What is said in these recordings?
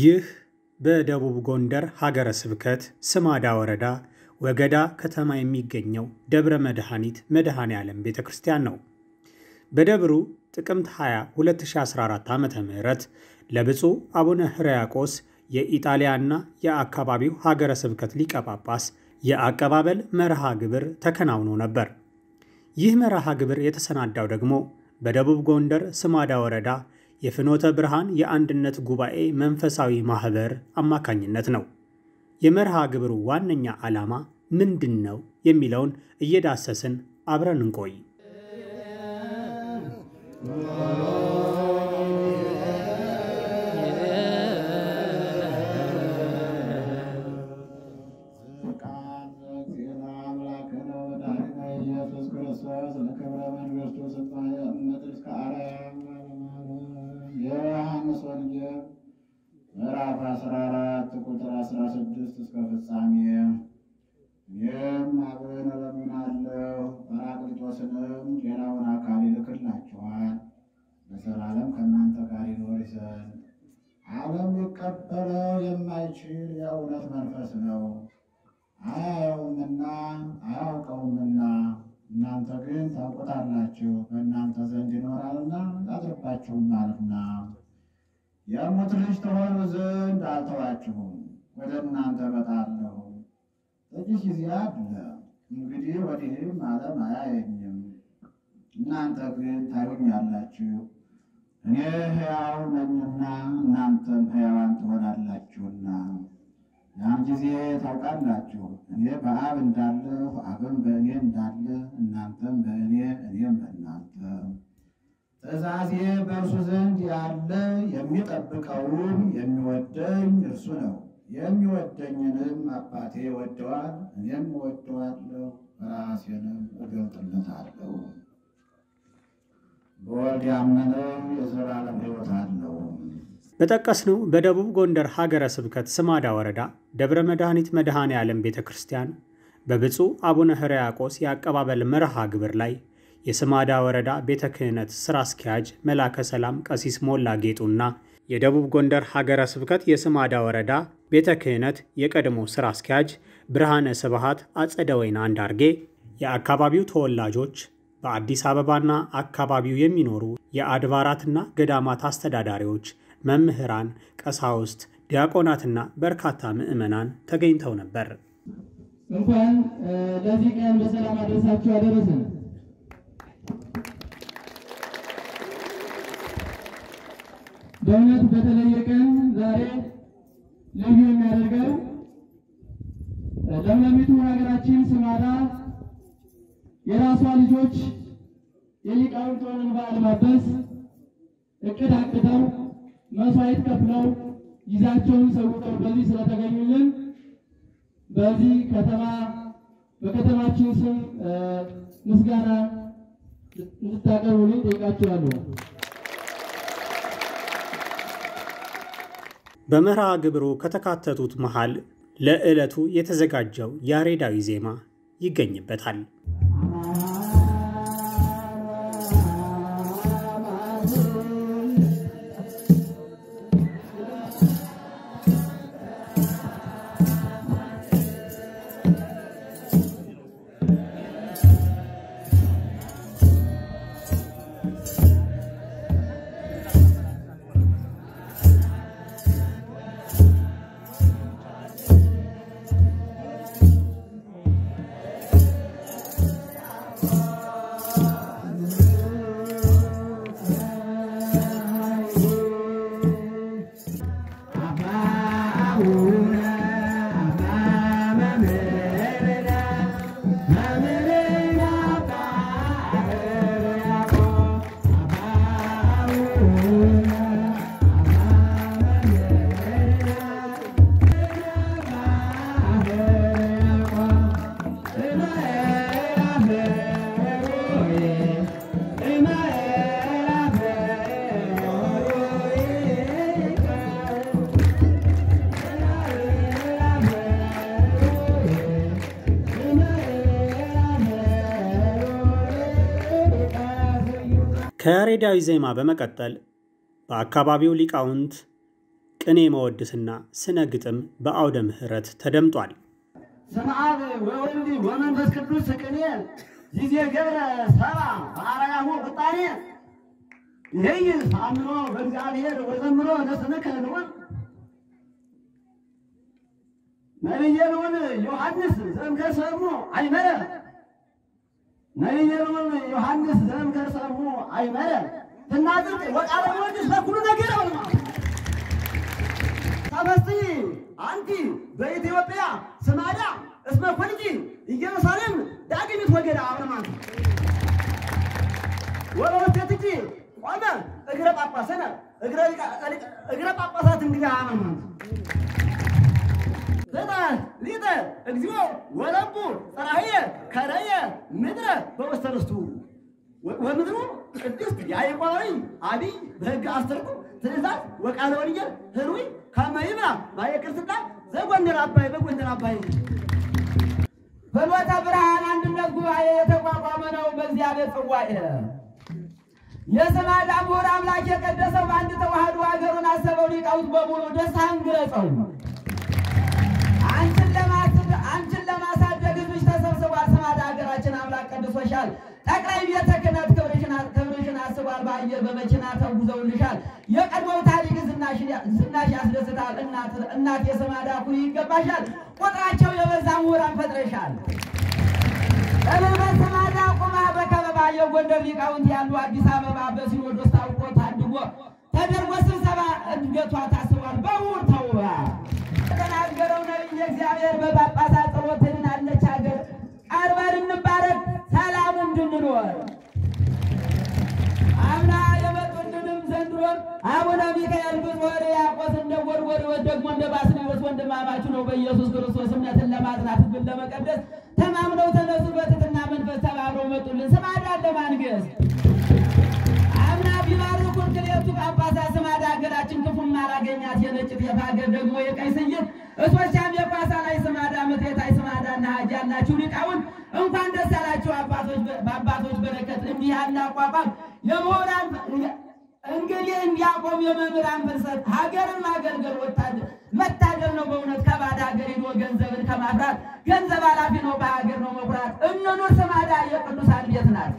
ይህ በደቡብ ጎንደር ሀገረ ስብከት ስማዳ ወረዳ ወገዳ ከተማ የሚገኘው ደብረ መድኃኒት መድኃኔ ዓለም ቤተ ክርስቲያን ነው። በደብሩ ጥቅምት 20 2014 ዓ ም ለብፁዕ አቡነ ሕርያቆስ የኢጣሊያና የአካባቢው ሀገረ ስብከት ሊቀ ጳጳስ የአቀባበል መርሃ ግብር ተከናውኖ ነበር። ይህ መርሃ ግብር የተሰናዳው ደግሞ በደቡብ ጎንደር ስማዳ ወረዳ የፍኖተ ብርሃን የአንድነት ጉባኤ መንፈሳዊ ማኅበር አማካኝነት ነው። የመርሃ ግብሩ ዋነኛ ዓላማ ምንድን ነው የሚለውን እየዳሰስን አብረን እንቆይ። የዮሐንስ ወንጌል ምዕራፍ 14 ቁጥር 16 እስከ ፍጻሜ። እኔም አብን እለምናለሁ ጰራቅሊጦስንም ሌላውን አካል ይልክላችኋል ለዘላለም ከእናንተ ጋር ይኖር ዘንድ ዓለም ሊቀበለው የማይችል የእውነት መንፈስ ነው። አያየውምና አያውቀውምና እናንተ ግን ታውቁታላችሁ፣ በእናንተ ዘንድ ይኖራልና ያድርባችሁማልና። የሙት ልጅ ተሆኑ ዘንድ አልተዋችሁም፣ ወደ እናንተ እመጣለሁ። ጥቂት ጊዜ አለ፣ እንግዲህ ወዲህም ዓለም አያየኝም፣ እናንተ ግን ታዩኛላችሁ። እኔ ሕያው ነኝና እናንተም ሕያዋን ትሆናላችሁና ያን ጊዜ ታውቃላችሁ እኔ በአብ እንዳለሁ አብም በእኔ እንዳለ እናንተም በእኔ እኔም በእናንተ። ትእዛዜ በእርሱ ዘንድ ያለ የሚጠብቀውም የሚወደኝ እርሱ ነው። የሚወደኝንም አባቴ ወደዋል፣ እኔም እወደዋለሁ፣ ራሴንም እገልጥለታለሁ። በወልድ ያመነ የዘላለም ሕይወት አለው። በጠቀስነው በደቡብ ጎንደር ሀገረ ስብከት ስማዳ ወረዳ ደብረ መድኃኒት መድኃኔ ዓለም ቤተ ክርስቲያን በብፁዕ አቡነ ሕርያቆስ የአቀባበል መርሃ ግብር ላይ የስማዳ ወረዳ ቤተ ክህነት ሥራ አስኪያጅ መላከ ሰላም ቀሲስ ሞላ ጌጡና የደቡብ ጎንደር ሀገረ ስብከት የስማዳ ወረዳ ቤተ ክህነት የቀድሞ ሥራ አስኪያጅ ብርሃነ ስብሃት አጸደ ወይን አንዳርጌ የአካባቢው ተወላጆች በአዲስ አበባና አካባቢው የሚኖሩ የአድባራትና ገዳማት አስተዳዳሪዎች መምህራን፣ ቀሳውስት፣ ዲያቆናትና በርካታ ምዕመናን ተገኝተው ነበር። እንኳን ለዚህ ቀን በሰላም አደረሳችሁ አደረሰን። በእውነት በተለየ ቀን ዛሬ ልዩ የሚያደርገው ለምለሚቱ ሀገራችን ስማዳ የራሷ ልጆች የሊቃውንቷን እንባ ለማበስ እቅድ አቅደው መስዋዕት ከፍለው ጊዜያቸውን ሰውተው በዚህ ስለተገኙልን በዚህ ከተማ በከተማችን ስም ምስጋና እንድታቀርቡልኝ ጠይቃችኋለሁ። በመርሃ ግብሩ ከተካተቱት መሃል ለዕለቱ የተዘጋጀው ያሬዳዊ ዜማ ይገኝበታል። ከያሬዳዊ ዜማ በመቀጠል በአካባቢው ሊቃውንት ቅኔ መወድስና ስነ ግጥም በአውደ ምሕረት ተደምጧል። ስመ አብ ወወልድ ወመንፈስ ቅዱስ ቅኔ ጊዜ ገብረ ሰባ በአርያሙ ቁጣኔ ይህይ አምኖ በእግዚአብሔር ወዘምሮ ለስምከ ልዑል ነቢየ ልዑል ዮሐንስ ዘእምከርሰሙ አይመረ ነቢየ ልዑል ዮሐንስ ዘእምከርሰሙ አይመረ ትናጽቅ ወቃለ ወድስ በኩሉ ነገር አልማ ተፈስሒ አንቲ በኢትዮጵያ ስማዳ እስመ ኮልጂ ኢየሩሳሌም ዳግሚት ወገዳ አብረማት ወበውስቴትኪ ቆመ እግረ ጳጳሰነ እግረ ጳጳሳት እንግዲህ አብረማት ዘጠ ሊጠ እግዚኦ ወለቡ ጸራህየ ከረየ ምድረ በውስተ ርስቱ ወምድሩ ቅድስት ያዕቆባዊ አቢይ በሕግ አስተርጉ ትእዛዝ ወቃለ ወንጌል ህሩይ ከመ ይብላ ባየቅርስና ዘጎንደር አባይ በጎንደር አባይ ፍኖተ ብርሃን አንድነት ጉባኤ የተቋቋመ ነው በእግዚአብሔር ጽዋኤ የስማዳ ምሁር አምላክ የቀደሰው በአንድ ተዋህዶ ሀገሩን አሰበው ሊቃውንት በሙሉ ደስታን ግለጸው። አንቺን ለማስብ አንቺን ለማሳደግ ህዝብሽ ተሰብስቧል። ስማዳ ሀገራችን አምላክ ቀድሶሻል። ጠቅላይ ቤተ ክህነት ክብርሽን ክብርሽን አስቧል። በአየር በመኪና ተጉዘውልሻል። የቀድሞው ታሪክ ዝናሽ ያስደስታል። እናት እናት የስማዳ ኩሪ ይገባሻል። ቁጥራቸው የበዛ ምሁራን ፈጥረሻል። በመንፈስ ስማዳ ቁማ በከበባ የጎንደር ሊቃውንት ያሉ አዲስ አበባ በሲኖዶስ ታውቆ ታድጎ ተደርጎ ስብሰባ እድገቷ ታስቧል። በምሁር ተውባ የተናገረው ነቢይ እግዚአብሔር በጳጳሳት ጸሎት ትድናለች ሀገር ቀርበን እንባረክ ሰላም እንድንኖር አምና የመጡልንም ዘንድሮም አቡነ ሚካኤል ብፁዕ ሕርያቆስ እንደ ጎርጎርዮስ ደግሞ እንደ ባስልዮስ ወንድማማች ነው። በኢየሱስ ክርስቶስ እምነትን ለማጽናት ሕዝብን ለመቀደስ ተማምነው ተነሱ። በትሕትና መንፈስ ተባብረው መጡልን ስማዳን ለማንገስ አምና ቢባርኩን ክሌቱ ጳጳሳት ስማዳ ሀገራችን ክፉም አላገኛት የነጭ ጤፍ ሀገር ደግሞ የቀይ ስይት እሶቻም የኳሳ ላይ ስማዳ ምትየታይ ስማዳና ሀጂ ያላችሁ ሊቃውንት እንኳን ደስ አላችሁ። አባቶች በአባቶች በረከት እንዲህ ያለ አቋቋም የምሁራን እንግዲህ እንዲያቆም የመምህራን ፍልሰት ሀገርን ማገልገል ወታደር መታደል ነው። በእውነት ከባዕድ ሀገር ሄዶ ገንዘብን ከማፍራት ገንዘብ ኃላፊ ነው፣ በሀገር ነው መኩራት። እንኑር ስማዳ የቅዱሳን ቤት ናት።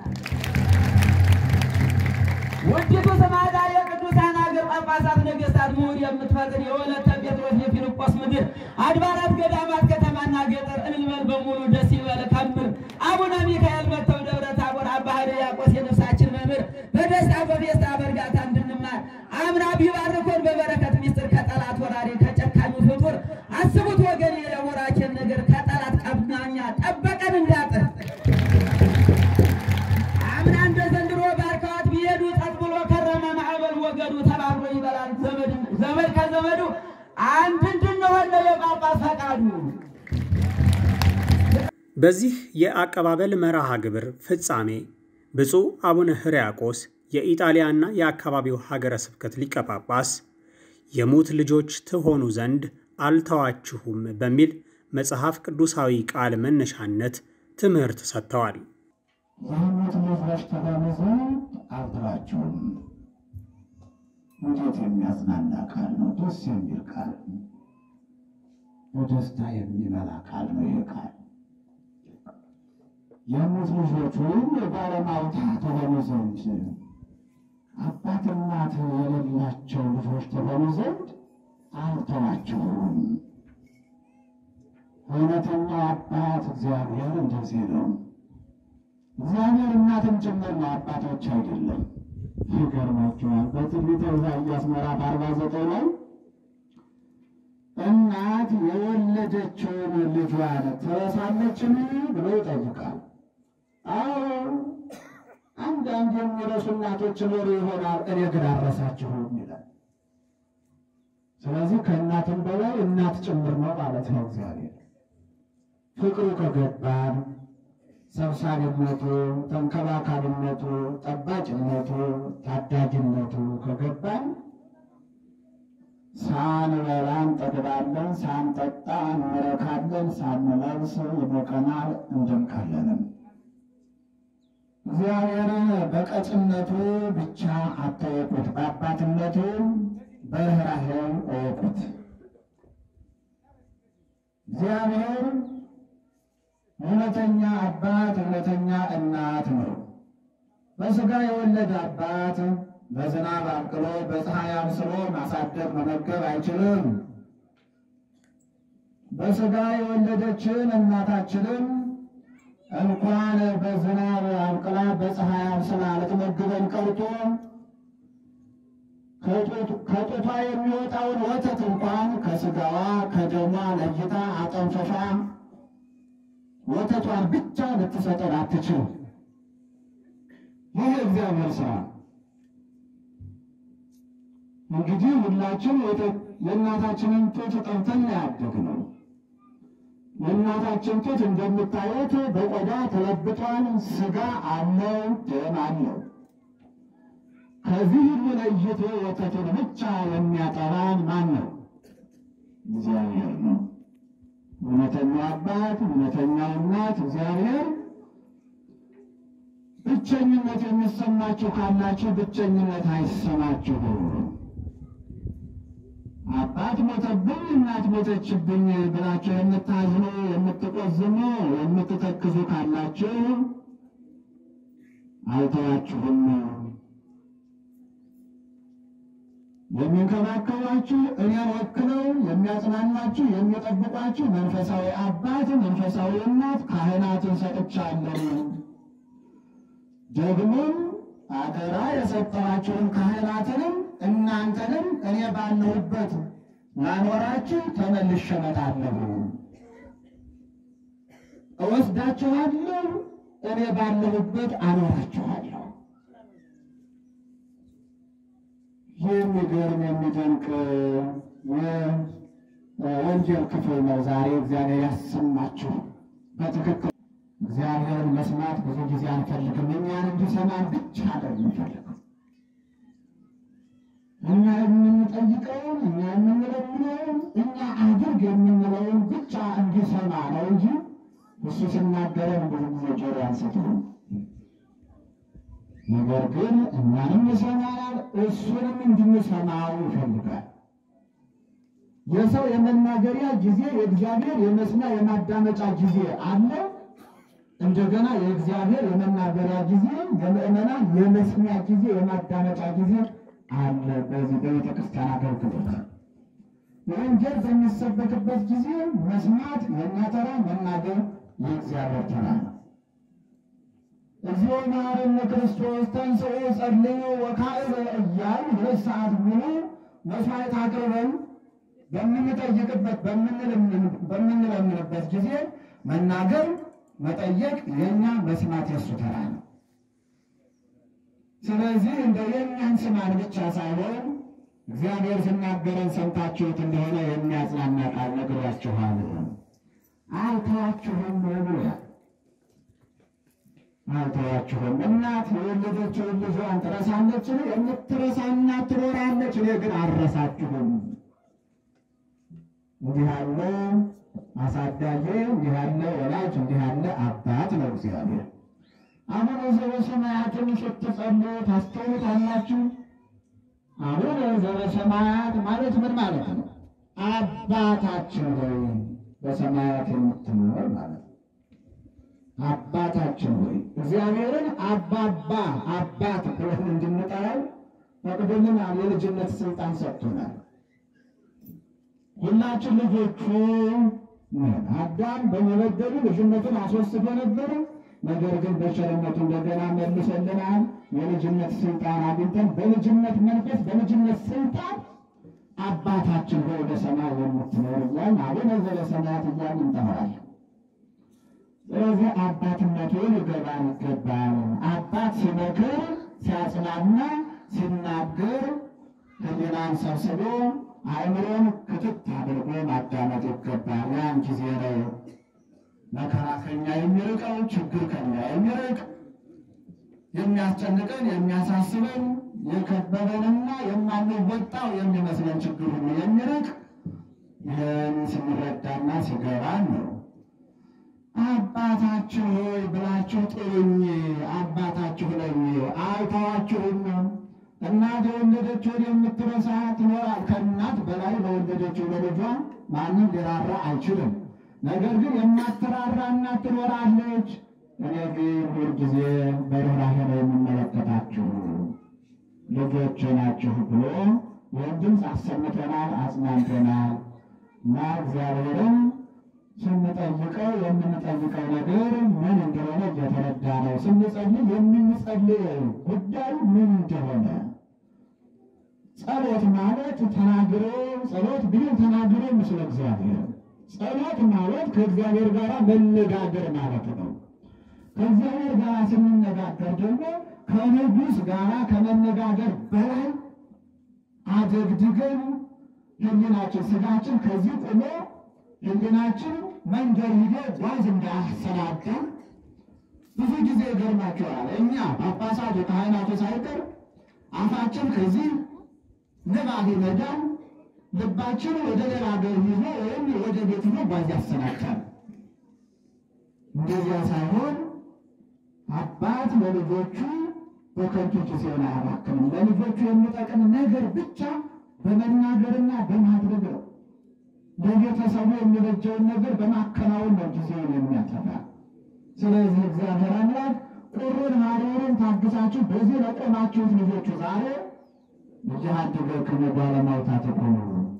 ውዲቱ ስማዳ የቅዱሳን ሀገር ጳጳሳት፣ ነገሥታት፣ ምሁር የምትፈጥር የወለተ ጴጥሮስ የፊልጶስ ምድር አድባራት፣ ገዳማት፣ ከተማና ገጠር እልልበል በሙሉ ደስ ይበል ከምር አቡነ ሚካኤል መጥተው ደብረ ታቦር አባ ሕርያቆስ የነፍሳችን መምህር በደስታ በፌስታ በእርጋታ እንድንማር አምና ቢባርኮን በበረከት ሚስጥር ከጠላት ወራሪ ከጨካኙ ፍጡር አስቡት ወገን የወራችን ነገር ከጠላት ቀማኛ ጠበቀን እንዳጥር አምና እንደ ዘንድሮ ባርከዋት ቢሄዱ ጸጥ ብሎ ከረመ ማዕበል ወገዱ ተባብሮ ይበላል ዘመድ ከዘመዱ አንድ እንድንሆን ነው የጳጳስ ፈቃዱ። በዚህ የአቀባበል መርሃ ግብር ፍጻሜ ብፁዕ አቡነ ሕርያቆስ የኢጣሊያና የአካባቢው ሀገረ ስብከት ሊቀ ጳጳስ የሙት ልጆች ትሆኑ ዘንድ አልተዋችሁም በሚል መጽሐፍ ቅዱሳዊ ቃል መነሻነት ትምህርት ሰጥተዋል። የሙት ልጆች ትሆኑ ዘንድ አልተዋችሁም። እንዴት የሚያጽናና ቃል ነው! ደስ የሚል ቃል ነው። በደስታ የሚመላ ቃል ነው። ይህ ቃል የሙት ልጆች ወይም የባለማውታ ትሆኑ ዘንድ አባት እናት የሌላቸው ልጆች ትሆኑ ዘንድ አልተዋችሁም። እውነተኛው አባት እግዚአብሔር እንደዚህ ነው። እግዚአብሔር እናትም ጭምር ነው፣ አባቶች አይደለም። ይገርማችኋል። በትንቢተ ኢሳይያስ ምዕራፍ አርባ ዘጠኝ ላይ እናት የወለደችውን ልጇን ትረሳለችን ብሎ ይጠይቃል። አዎ አንዳንድ የሚረሱ እናቶች ኖሩ ይሆናል፣ እኔ ግን አልረሳችሁም ይላል። ስለዚህ ከእናትም በላይ እናት ጭምር ነው ማለት ነው። እግዚአብሔር ፍቅሩ ከገባን ሰብሳቢነቱ፣ ተንከባካቢነቱ፣ ጠባቂነቱ፣ ታዳጊነቱ ከገባን ሳንበላ እንጠግባለን፣ ሳንጠጣ እንረካለን፣ ሳንለብስ ይሞቀናል፣ እንደምቃለንም። እግዚአብሔርን በቀጭነቱ ብቻ አታየቁት፣ በአባትነቱ በርኅራኄው እወቁት። እግዚአብሔር እውነተኛ አባት እውነተኛ እናት ነው። በሥጋ የወለደ አባት በዝናብ አብቅሎ በፀሐይ አብስሎ ማሳደግ መመገብ አይችልም። በሥጋ የወለደችን እናታችንም እንኳን በዝናብ አብቅላ በፀሐይ አብስላ ልትመግበን ቀርቶ ከጡቷ የሚወጣውን ወተት እንኳን ከሥጋዋ ከደሟ ለይታ አጠንፈፋ ወተቷን ብቻ ልትሰጠን አትችልም። ይህ እግዚአብሔር ሥራ። እንግዲህ ሁላችን የእናታችንን ጡት ጠብተን ያደግነው የእናታችን ጡት እንደምታዩት በቆዳ ተለብጧል። ሥጋ አለው፣ ደም አለው። ከዚህ ሁሉ ለይቶ ወተቱን ብቻ የሚያጠባን ማን ነው? እግዚአብሔር ነው። እውነተኛው አባት እውነተኛው እናት እግዚአብሔር። ብቸኝነት የሚሰማችሁ ካላችሁ ብቸኝነት አይሰማችሁ። አባት ሞተብኝ እናት ሞተችብኝ ብላችሁ የምታዝኑ የምትቆዝሙ የምትተክዙ ካላችሁ አልተዋችሁም። የሚንከባከቧችሁ እኔን ወክለው የሚያጽናናችሁ የሚጠብቋችሁ መንፈሳዊ አባት መንፈሳዊ እናት ካህናትን ሰጥቻለሁ። ደግሞም አደራ የሰጠኋችሁን ካህናትንም እናንተንም እኔ ባለሁበት ላኖራችሁ ተመልሼ እመጣለሁ። እወስዳችኋለሁ፣ እኔ ባለሁበት አኖራችኋለሁ። የሚገርም የሚደንቅ የወንጌል ክፍል ነው። ዛሬ እግዚአብሔር ያሰማችሁ በትክክል እግዚአብሔርን መስማት ብዙ ጊዜ አንፈልግም። እኛን እንዲሰማን ብቻ ነው የምንፈልገው። እኛ የምንጠይቀውን እኛ የምንለምነውን እኛ አድርግ የምንለውን ብቻ እንዲሰማ ነው እንጂ እሱ ሲናገረን ብዙ ጊዜ ጆሮ አንሰጥም። ነገር ግን እኛንም ይሰማናል፣ እሱንም እንድንሰማው ይፈልጋል። የሰው የመናገሪያ ጊዜ፣ የእግዚአብሔር የመስሚያ የማዳመጫ ጊዜ አለ። እንደገና የእግዚአብሔር የመናገሪያ ጊዜ፣ የምእመናን የመስሚያ ጊዜ፣ የማዳመጫ ጊዜ አለ። በዚህ በቤተ ክርስቲያን አገልግሎት ወንጌል በሚሰበክበት ጊዜ መስማት የእኛ ተራ፣ መናገር የእግዚአብሔር ተራ ነው። እግዚኦ መሐረነ ክርስቶስ ተንሥኡ ጸልዩ ወካዕበ እያል ሁለት ሰዓት ሙሉ መስዋዕት አቅርበን በምንጠይቅበት በምንለምንበት ጊዜ መናገር መጠየቅ የእኛ መስማት የሱ ተራ ነው። ስለዚህ እንደ የእኛን ስማን ብቻ ሳይሆን እግዚአብሔር ሲናገረን ሰምታችሁት እንደሆነ የሚያጽናና ቃል ነግሯችኋል። አልተዋችሁም ብሏል። አልተዋችሁም። እናት የወለደችውን ልጇን ትረሳለችን? የምትረሳ እናት ትኖራለች። እኔ ግን አልረሳችሁም። እንዲህ ያለ አሳዳጊ፣ እንዲህ ያለ ወላጅ፣ እንዲህ ያለ አባት ነው እግዚአብሔር። አቡነ ዘበሰማያትን ስትጸልዩ ታስተውሉታላችሁ። አቡነ ዘበሰማያት ማለት ምን ማለት ነው? አባታችን ሆይ በሰማያት የምትኖር ማለት ነው። አባታችን ሆይ እግዚአብሔርን አባባ አባት ብለን እንድንጠራው ፈቅዶልናል። የልጅነት ስልጣን ሰጥቶናል። ሁላችን ልጆቹ ነን። አዳም በመበደሉ ልጅነቱን አስወስዶ ነበረ። ነገር ግን በቸርነቱ እንደገና መልሶልናል። የልጅነት ስልጣን አግኝተን በልጅነት መንፈስ በልጅነት ስልጣን አባታችን ሆይ በሰማይ የምትኖር እያልን አቡነ ዘበሰማያት እያልን እንጠራዋለን። ስለዚህ አባትነቱ ሊገባን ይገባል። አባት ሲመክር፣ ሲያጽናና፣ ሲናገር ሕሊናን ሰብስቦ አእምሮን ክትት አድርጎ ማዳመጥ ይገባል። ያን ጊዜ ነው መከራ ከኛ የሚርቀው፣ ችግር ከኛ የሚርቅ የሚያስጨንቀን፣ የሚያሳስበን፣ የከበበንና የማንወጣው የሚመስለን ችግር ሁሉ የሚርቅ ይህን ስንረዳና ሲገባን ነው። አባታችሁ ሆይ ብላችሁ ጥሩኝ፣ አባታችሁ ነኝ፣ አልተዋችሁም፣ እናት የወለደችውን የምትረሳ ትኖራል። ከእናት በላይ ለወለደችው ለልጇ ማንም ሊራራ አይችልም። ነገር ግን የማትራራ እናት ትኖራለች። እኔ ግን ሁልጊዜ በርኅራኄ ነው የምመለከታችሁ ልጆች ናችሁ ብሎ ይህን ድምፅ አሰምተናል፣ አጽናንተናል እና እግዚአብሔርን ስንጠይቀው የምንጠይቀው ነገር ምን እንደሆነ እየተረዳ ነው። ስንጸልይ የምንጸልየው ጉዳይ ምን እንደሆነ ጸሎት ማለት ተናግሮ ጸሎት ቢሆን ተናግሮ ምስለ እግዚአብሔር ጸሎት ማለት ከእግዚአብሔር ጋር መነጋገር ማለት ነው። ከእግዚአብሔር ጋር ስንነጋገር ደግሞ ከንጉሥ ጋር ከመነጋገር በላይ አደግድገን ሕሊናችን ስጋችን ከዚህ ቆሞ ሕሊናችን መንገድ ሂዶ ጓዝ እንዳያሰናዳ ብዙ ጊዜ ይገርማቸዋል። እኛ ጳጳሳቱ ካህናቱ ሳይቀር አፋችን ከዚህ ንባብ ይነዳል፣ ልባችን ወደ ሌላ ሀገር ይዞ ወይም ወደ ቤት ይዞ ጓዝ ያሰናዳል። እንደዚያ ሳይሆን አባት ለልጆቹ በከንቱ ጊዜውን አያባክንም። ለልጆቹ የሚጠቅም ነገር ብቻ በመናገርና በማድረግ ነው። ለቤተሰቡ የሚበጀውን ነገር በማከናወን ነው ጊዜውን የሚያጠፋ። ስለዚህ እግዚአብሔር አምላክ ቁሩን ሐሩርን ታግሳችሁ በዚህ ለቆማችሁት ልጆቹ ዛሬ እያደገክሙ ባለማውታት ቆሙ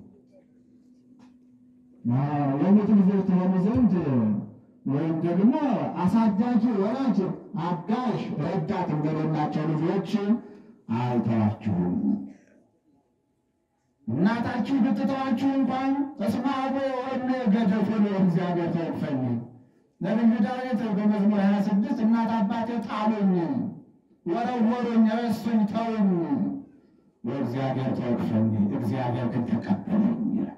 የሙት ልጆች ትሆኑ ዘንድ ወይም ደግሞ አሳዳጊ ወላጅ አጋዥ ረዳት እንደሌላቸው ልጆች አይተዋችሁም። እናታችሁ ብትተዋችሁ እንኳን ተስማ አቦ ወነ ገደፉ እግዚአብሔር ተወፈኝ። ነቢዩ ዳዊት በመዝሙር 26 እናት አባቴ ጣሉኝ፣ ወረወሩኝ፣ ረሱኝ፣ ተውኝ፣ ወእግዚአብሔር ተወክፈኝ፣ እግዚአብሔር ግን ተቀበለኝ ይላል።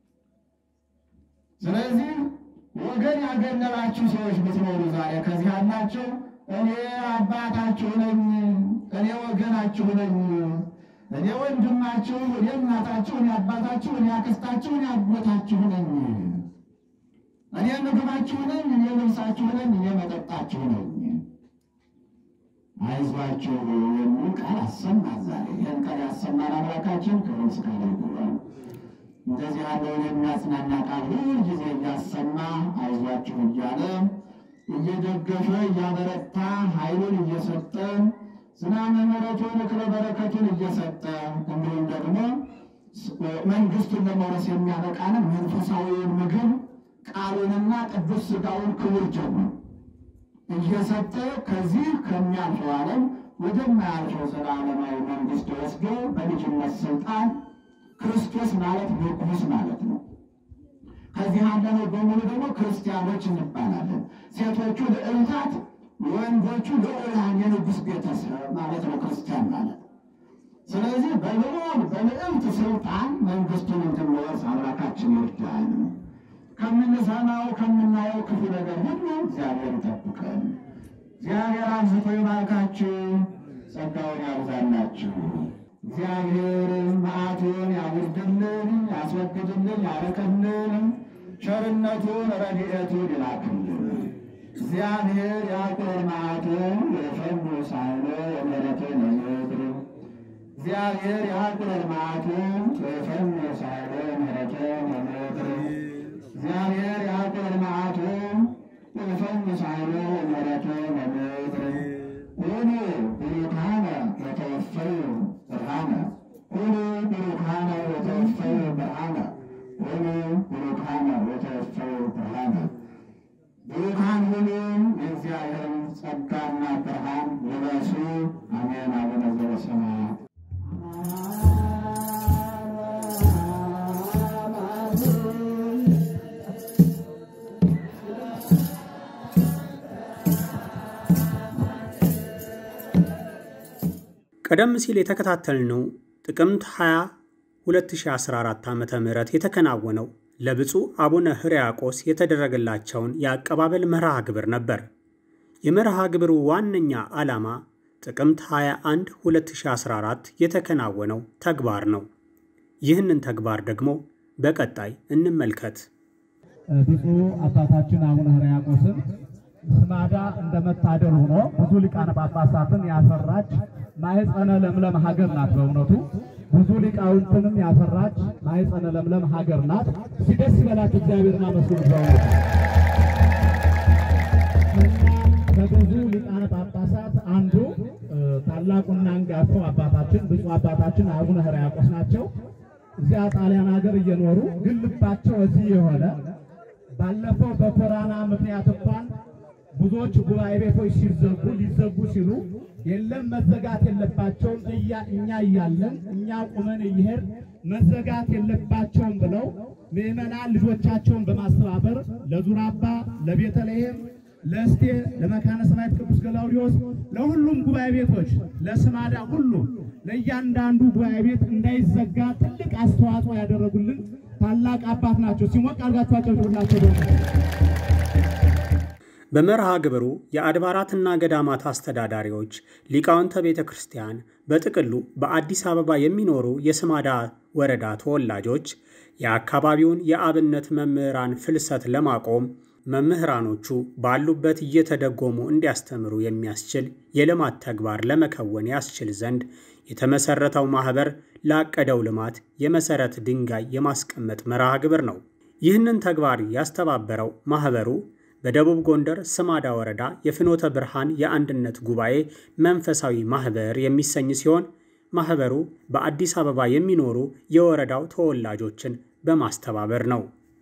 ስለዚህ ወገን ያገለላችሁ ሰዎች ብትኖሩ ዛሬ ከዚህ ያላችሁ እኔ አባታችሁ ነኝ፣ እኔ ወገናችሁ ነኝ፣ እኔ ወንድማችሁ፣ እኔ እናታችሁ፣ እኔ አባታችሁ፣ እኔ አክስታችሁ፣ እኔ አጎታችሁ ነኝ፣ እኔ ምግባችሁ ነኝ፣ እኔ ልብሳችሁ ነኝ፣ እኔ መጠጣችሁ ነኝ። አይዟችሁ የሚል ቃል አሰማ ዛሬ። ይህን ቃል ያሰማን አምላካችን ክብር ምስጋና ይግባው። እንደዚህ ያለውን የሚያጽናና ቃል ሁል ጊዜ እያሰማ አይዟችሁ እያለ እየደገፈ እያበረታ ኃይሉን እየሰጠ ዝናመ ምሕረቱን እክለ በረከቱን እየሰጠ እንዲሁም ደግሞ መንግሥቱን ለመውረስ የሚያበቃንን መንፈሳዊውን ምግብ ቃሉንና ቅዱስ ሥጋውን ክቡር ጀሙ እየሰጠ ከዚህ ከሚያልፈው ዓለም ወደማያልፈው ዘላለማዊ መንግሥት ወስዶ በልጅነት ስልጣን ክርስቶስ ማለት ንጉሥ ማለት ነው። ከዚህ ያለነው በሙሉ ደግሞ ክርስቲያኖች እንባላለን። ሴቶቹ ልዕልታት፣ ወንዶቹ ልዑላን የንጉሥ ቤተሰብ ማለት ነው ክርስቲያን ማለት። ስለዚህ በልዑል በልዕልት ስልጣን መንግሥቱን እንድንወርስ አምላካችን ይርዳን። ከምንሰማው ከምናየው ክፉ ነገር ሁሉ እግዚአብሔር ይጠብቀን። እግዚአብሔር አብዝቶ ይባርካችሁ፣ ጸጋውን ያብዛላችሁ። እግዚአብሔር መዓቱን ያውርድልን፣ ያስወግድልን፣ ያረቅልን፣ ቸርነቱን ረድኤቱን ይላክልን። እግዚአብሔር ያቁር መዓቱን የፈኑ ሳይሎ የምሕረቱን የምድር እግዚአብሔር ያቁር መዓቱን የፈኑ ሳይሎ የምሕረቱን የምድር እግዚአብሔር ያቁር መዓቱን የፈኑ ሳይሎ የምሕረቱን የምድር ሁኑ ብሩካነ የተወፈዩ ብርሃነ ሁኑ ብሩካነ የተወፈዩ ብርሃነ ሁኑ ብሩካነ የተወፈዩ ብርሃነ ብሩካን ሁኑ የእግዚአብሔርን ጸጋና ብርሃን ልበሱ። አሜን። አቡነ ዘበሰማያት ቀደም ሲል የተከታተልነው ጥቅምት 20 2014 ዓ ም የተከናወነው ለብፁዕ አቡነ ሕርያቆስ የተደረገላቸውን የአቀባበል መርሃ ግብር ነበር። የመርሃ ግብሩ ዋነኛ ዓላማ ጥቅምት 21 2014 የተከናወነው ተግባር ነው። ይህንን ተግባር ደግሞ በቀጣይ እንመልከት። ብፁዕ አባታችን አቡነ ሕርያቆስን ስማዳ እንደመታደል ሆኖ ብዙ ሊቃነ ጳጳሳትን ያፈራች ማኅፀነ ለምለም ሀገር ናት። በእውነቱ ብዙ ሊቃውንትንም ያፈራች ማኅፀነ ለምለም ሀገር ናት። እስኪ ደስ ይበላችሁ፣ እግዚአብሔርን አመስግኑ። በእውነቱ እና ከብዙ ሊቃነ ጳጳሳት አንዱ ታላቁና አንጋፋው አባታችን ብፁዕ አባታችን አቡነ ሕርያቆስ ናቸው። እዚያ ጣሊያን ሀገር እየኖሩ ግን ልባቸው እዚህ የሆነ ባለፈው በኮሮና ምክንያት እንኳን ብዙዎች ጉባኤ ቤቶች ሲዘጉ ሊዘጉ ሲሉ የለም መዘጋት የለባቸውም እኛ እያለን እኛ ቁመን እየሄድ መዘጋት የለባቸውም ብለው ምዕመናን ልጆቻቸውን በማስተባበር ለዙራባ፣ ለቤተልሔም፣ ለእስቴ፣ ለመካነ ሰማዕት ቅዱስ ገላውዲዮስ፣ ለሁሉም ጉባኤ ቤቶች፣ ለስማዳ ሁሉ ለእያንዳንዱ ጉባኤ ቤት እንዳይዘጋ ትልቅ አስተዋጽኦ ያደረጉልን ታላቅ አባት ናቸው። ሲሞቅ አድርጋችሁ አጨብጭቡላቸው ደግሞ በመርሃ ግብሩ የአድባራትና ገዳማት አስተዳዳሪዎች፣ ሊቃውንተ ቤተ ክርስቲያን፣ በጥቅሉ በአዲስ አበባ የሚኖሩ የስማዳ ወረዳ ተወላጆች የአካባቢውን የአብነት መምህራን ፍልሰት ለማቆም መምህራኖቹ ባሉበት እየተደጎሙ እንዲያስተምሩ የሚያስችል የልማት ተግባር ለመከወን ያስችል ዘንድ የተመሰረተው ማኅበር ላቀደው ልማት የመሠረት ድንጋይ የማስቀመጥ መርሃ ግብር ነው። ይህንን ተግባር ያስተባበረው ማኅበሩ በደቡብ ጎንደር ስማዳ ወረዳ የፍኖተ ብርሃን የአንድነት ጉባኤ መንፈሳዊ ማኅበር የሚሰኝ ሲሆን ማኅበሩ በአዲስ አበባ የሚኖሩ የወረዳው ተወላጆችን በማስተባበር ነው።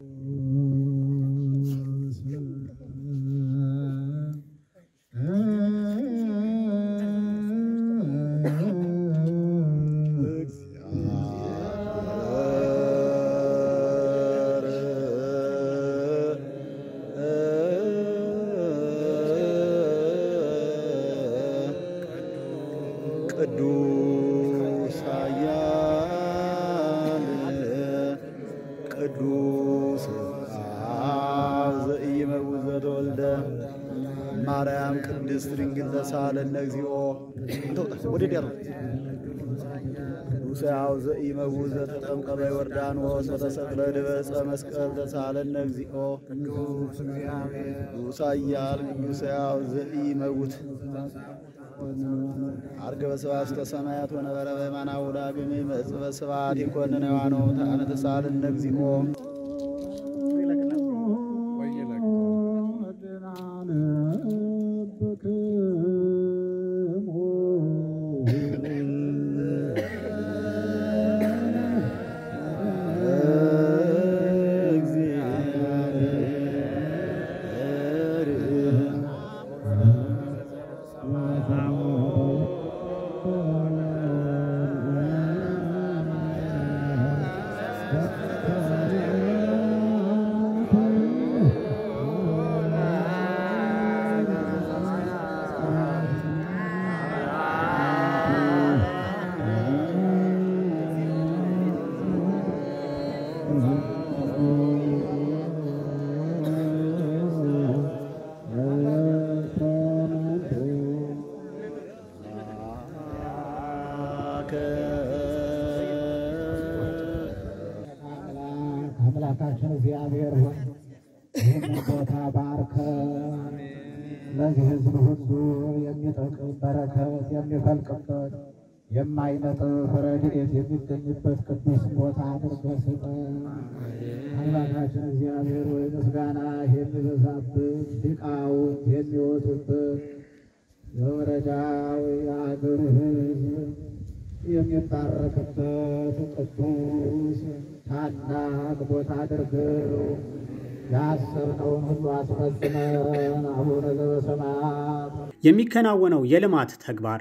ቅዱስ ኃያል ቅዱስ አብ ዘኢይመውት ዘተወልደ ማርያም ቅድስት ድንግል ተሳለነ እግዚኦ ወደ ዲያሮ ቅዱስ አብ ዘኢይመውት ዘተጠምቀ በዮርዳኖስ ወተሰቅለ ድበ ዕፀ መስቀል ተሳለነ እግዚኦ ቅዱስ ኃያል ቅዱስ አብ ዘኢይመውት አርገ በስብሐት ውስተ ሰማያት ወነበረ በየማናሁ ዳግም ይመጽእ በስብሐት ይኰንነ ሕያዋነ ወሙታነ ተሳለነ እግዚኦ አምላካችን እግዚአብሔር ሆይ ይህን ቦታ ባርከ ለዚህ ሕዝብ ሁሉ የሚጠቅም በረከት የሚፈልቅበት የማይነጥፍ ረድኤት የሚገኝበት ቅዱስ ቦታ አድርገህ ስጠን። አምላካችን እግዚአብሔር ሆይ ምስጋና የሚበዛበት ሊቃውንት የሚወጡበት የወረዳው የአገሩ ሕዝብ የሚባረክበት ቅዱስ ታላቅ ቦታ አድርገው ያሰብነውን ሁሉ አስፈጽመን አቡነ ዘበሰማያት የሚከናወነው የልማት ተግባር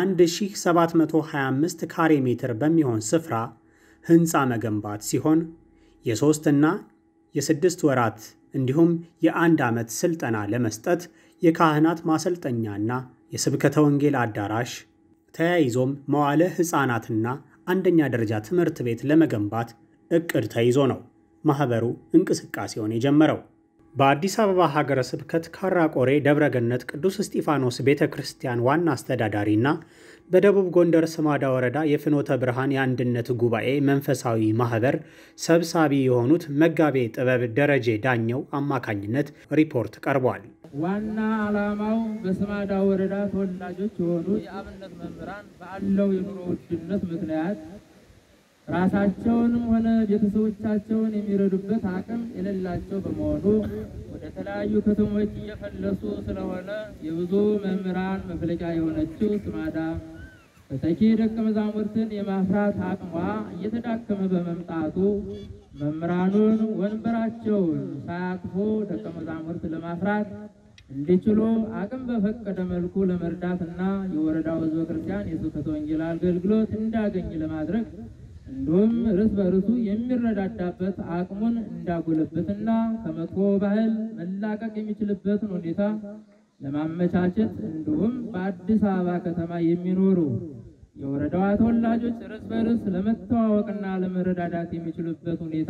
1725 ካሬ ሜትር በሚሆን ስፍራ ሕንፃ መገንባት ሲሆን የሦስትና የስድስት ወራት እንዲሁም የአንድ ዓመት ሥልጠና ለመስጠት የካህናት ማሰልጠኛና የስብከተ ወንጌል አዳራሽ ተያይዞም መዋለ ሕፃናትና አንደኛ ደረጃ ትምህርት ቤት ለመገንባት ዕቅድ ተይዞ ነው ማኅበሩ እንቅስቃሴውን የጀመረው። በአዲስ አበባ ሀገረ ስብከት ካራቆሬ ደብረገነት ቅዱስ እስጢፋኖስ ቤተ ክርስቲያን ዋና አስተዳዳሪና በደቡብ ጎንደር ስማዳ ወረዳ የፍኖተ ብርሃን የአንድነት ጉባኤ መንፈሳዊ ማህበር ሰብሳቢ የሆኑት መጋቤ ጥበብ ደረጀ ዳኘው አማካኝነት ሪፖርት ቀርቧል። ዋና ዓላማው በስማዳ ወረዳ ተወላጆች የሆኑ የአብነት መምህራን ባለው የኑሮ ውድነት ምክንያት ራሳቸውንም ሆነ ቤተሰቦቻቸውን የሚረዱበት አቅም የሌላቸው በመሆኑ ወደ ተለያዩ ከተሞች እየፈለሱ ስለሆነ የብዙ መምህራን መፍለቂያ የሆነችው ስማዳ ተተኪ ደቀ መዛሙርትን የማፍራት አቅሟ እየተዳከመ በመምጣቱ መምህራኑን ወንበራቸውን ሳያቅፎ ደቀ መዛሙርት ለማፍራት እንዲችሉ አቅም በፈቀደ መልኩ ለመርዳትና የወረዳው ሕዝበ ክርስቲያን የስብከተ ወንጌል አገልግሎት እንዳገኝ ለማድረግ እንዲሁም እርስ በርሱ የሚረዳዳበት አቅሙን እንዳጎለበትና ከመጥፎ ባህል መላቀቅ የሚችልበትን ሁኔታ ለማመቻቸት እንዲሁም በአዲስ አበባ ከተማ የሚኖሩ የወረዳዋ ተወላጆች እርስ በርስ ለመተዋወቅና ለመረዳዳት የሚችሉበት ሁኔታ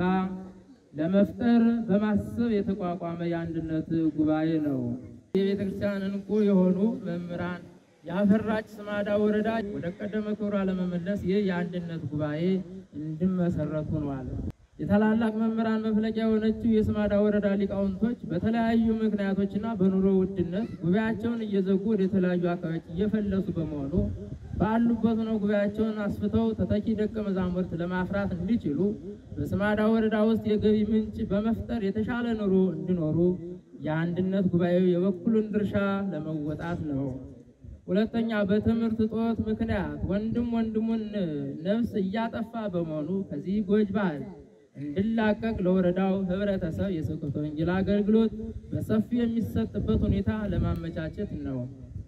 ለመፍጠር በማሰብ የተቋቋመ የአንድነት ጉባኤ ነው። የቤተ ክርስቲያን እንቁ የሆኑ መምህራን ያፈራች ስማዳ ወረዳ ወደ ቀደመ ክብሯ ለመመለስ ይህ የአንድነት ጉባኤ እንዲመሰረት ሆኗል። የታላላቅ መምህራን መፍለቂያ የሆነችው የስማዳ ወረዳ ሊቃውንቶች በተለያዩ ምክንያቶችና በኑሮ ውድነት ጉባኤያቸውን እየዘጉ ወደ ተለያዩ አካባቢዎች እየፈለሱ በመሆኑ ባሉበት ሆነው ጉባኤያቸውን አስፍተው ተተኪ ደቀ መዛሙርት ለማፍራት እንዲችሉ በስማዳ ወረዳ ውስጥ የገቢ ምንጭ በመፍጠር የተሻለ ኑሮ እንዲኖሩ የአንድነት ጉባኤው የበኩሉን ድርሻ ለመወጣት ነው። ሁለተኛ በትምህርት እጦት ምክንያት ወንድም ወንድሙን ነፍስ እያጠፋ በመሆኑ ከዚህ ጎጅ ባህል እንዲላቀቅ ለወረዳው ህብረተሰብ የስብከተ ወንጌል አገልግሎት በሰፊው የሚሰጥበት ሁኔታ ለማመቻቸት ነው።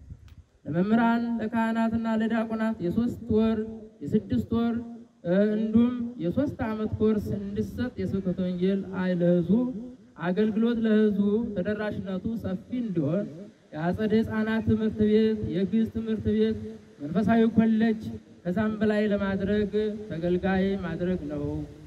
ለመምህራን ለካህናትና ለዲያቆናት የሶስት ወር የስድስት ወር እንዲሁም የሶስት ዓመት ኮርስ እንዲሰጥ የስብከተ ወንጌል ለህዝቡ አገልግሎት ለህዝቡ ተደራሽነቱ ሰፊ እንዲሆን የአጸደ ህፃናት ትምህርት ቤት፣ የግዕዝ ትምህርት ቤት፣ መንፈሳዊ ኮሌጅ ከዛም በላይ ለማድረግ ተገልጋይ ማድረግ ነው።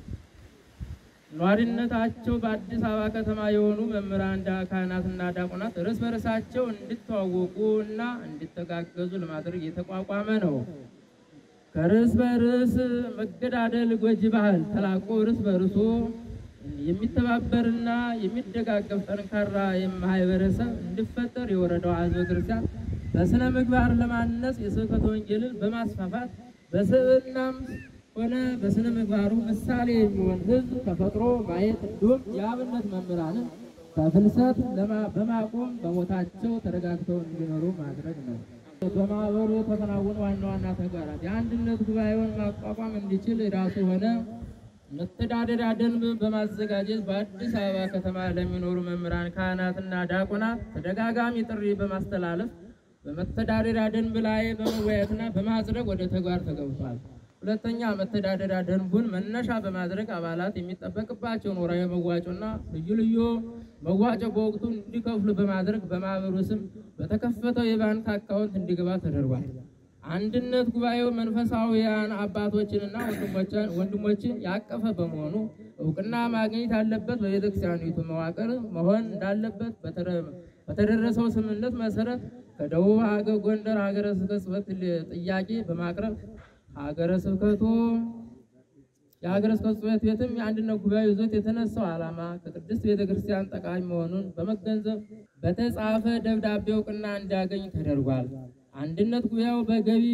ኗሪነታቸው በአዲስ አበባ ከተማ የሆኑ መምህራን፣ ካህናትና ዲያቆናት እርስ በርሳቸው እንዲተዋወቁ እና እንዲተጋገዙ ለማድረግ የተቋቋመ ነው። ከርስ በርስ መገዳደል ጎጂ ባህል ተላቆ እርስ በርሱ የሚተባበርና የሚደጋገፍ ጠንካራ ማህበረሰብ እንዲፈጠር የወረዳው ሕዝበ ክርስቲያን በስነ ምግባር ለማነጽ የስብከተ ወንጌልን በማስፋፋት በስብዕናም ሆነ በስነ ምግባሩ ምሳሌ የሚሆን ሕዝብ ተፈጥሮ ማየት እንዲሁም የአብነት መምህራንን ከፍልሰት በማቆም በቦታቸው ተረጋግተው እንዲኖሩ ማድረግ ነው። በማህበሩ የተከናወኑ ዋና ዋና ተግባራት የአንድነት ጉባኤውን ማቋቋም እንዲችል የራሱ ሆነ መተዳደሪያ ደንብ በማዘጋጀት በአዲስ አበባ ከተማ ለሚኖሩ መምህራን፣ ካህናትና ዲያቆናት ተደጋጋሚ ጥሪ በማስተላለፍ በመተዳደሪያ ደንብ ላይ በመወያየትና በማጽደቅ ወደ ተግባር ተገብቷል። ሁለተኛ መተዳደሪያ ደንቡን መነሻ በማድረግ አባላት የሚጠበቅባቸውን ወርሃዊ መዋጮና ልዩ ልዩ መዋጮ በወቅቱ እንዲከፍሉ በማድረግ በማህበሩ ስም በተከፈተው የባንክ አካውንት እንዲገባ ተደርጓል። አንድነት ጉባኤው መንፈሳዊያን አባቶችንና ወንድሞችን ያቀፈ በመሆኑ እውቅና ማግኘት ያለበት በቤተክርስቲያኒቱ መዋቅር መሆን እንዳለበት በተደረሰው ስምምነት መሰረት ከደቡብ ሀገር ጎንደር ሀገረ ስብከት ጽሕፈት ጥያቄ በማቅረብ ሀገረ ስብከቱ የሀገረ ስብከት ጽሕፈት ቤትም የአንድነት ጉባኤ ይዞት የተነሳው ዓላማ ከቅድስት ቤተክርስቲያን ጠቃሚ መሆኑን በመገንዘብ በተጻፈ ደብዳቤ እውቅና እንዲያገኝ ተደርጓል። አንድነት ጉባኤው በገቢ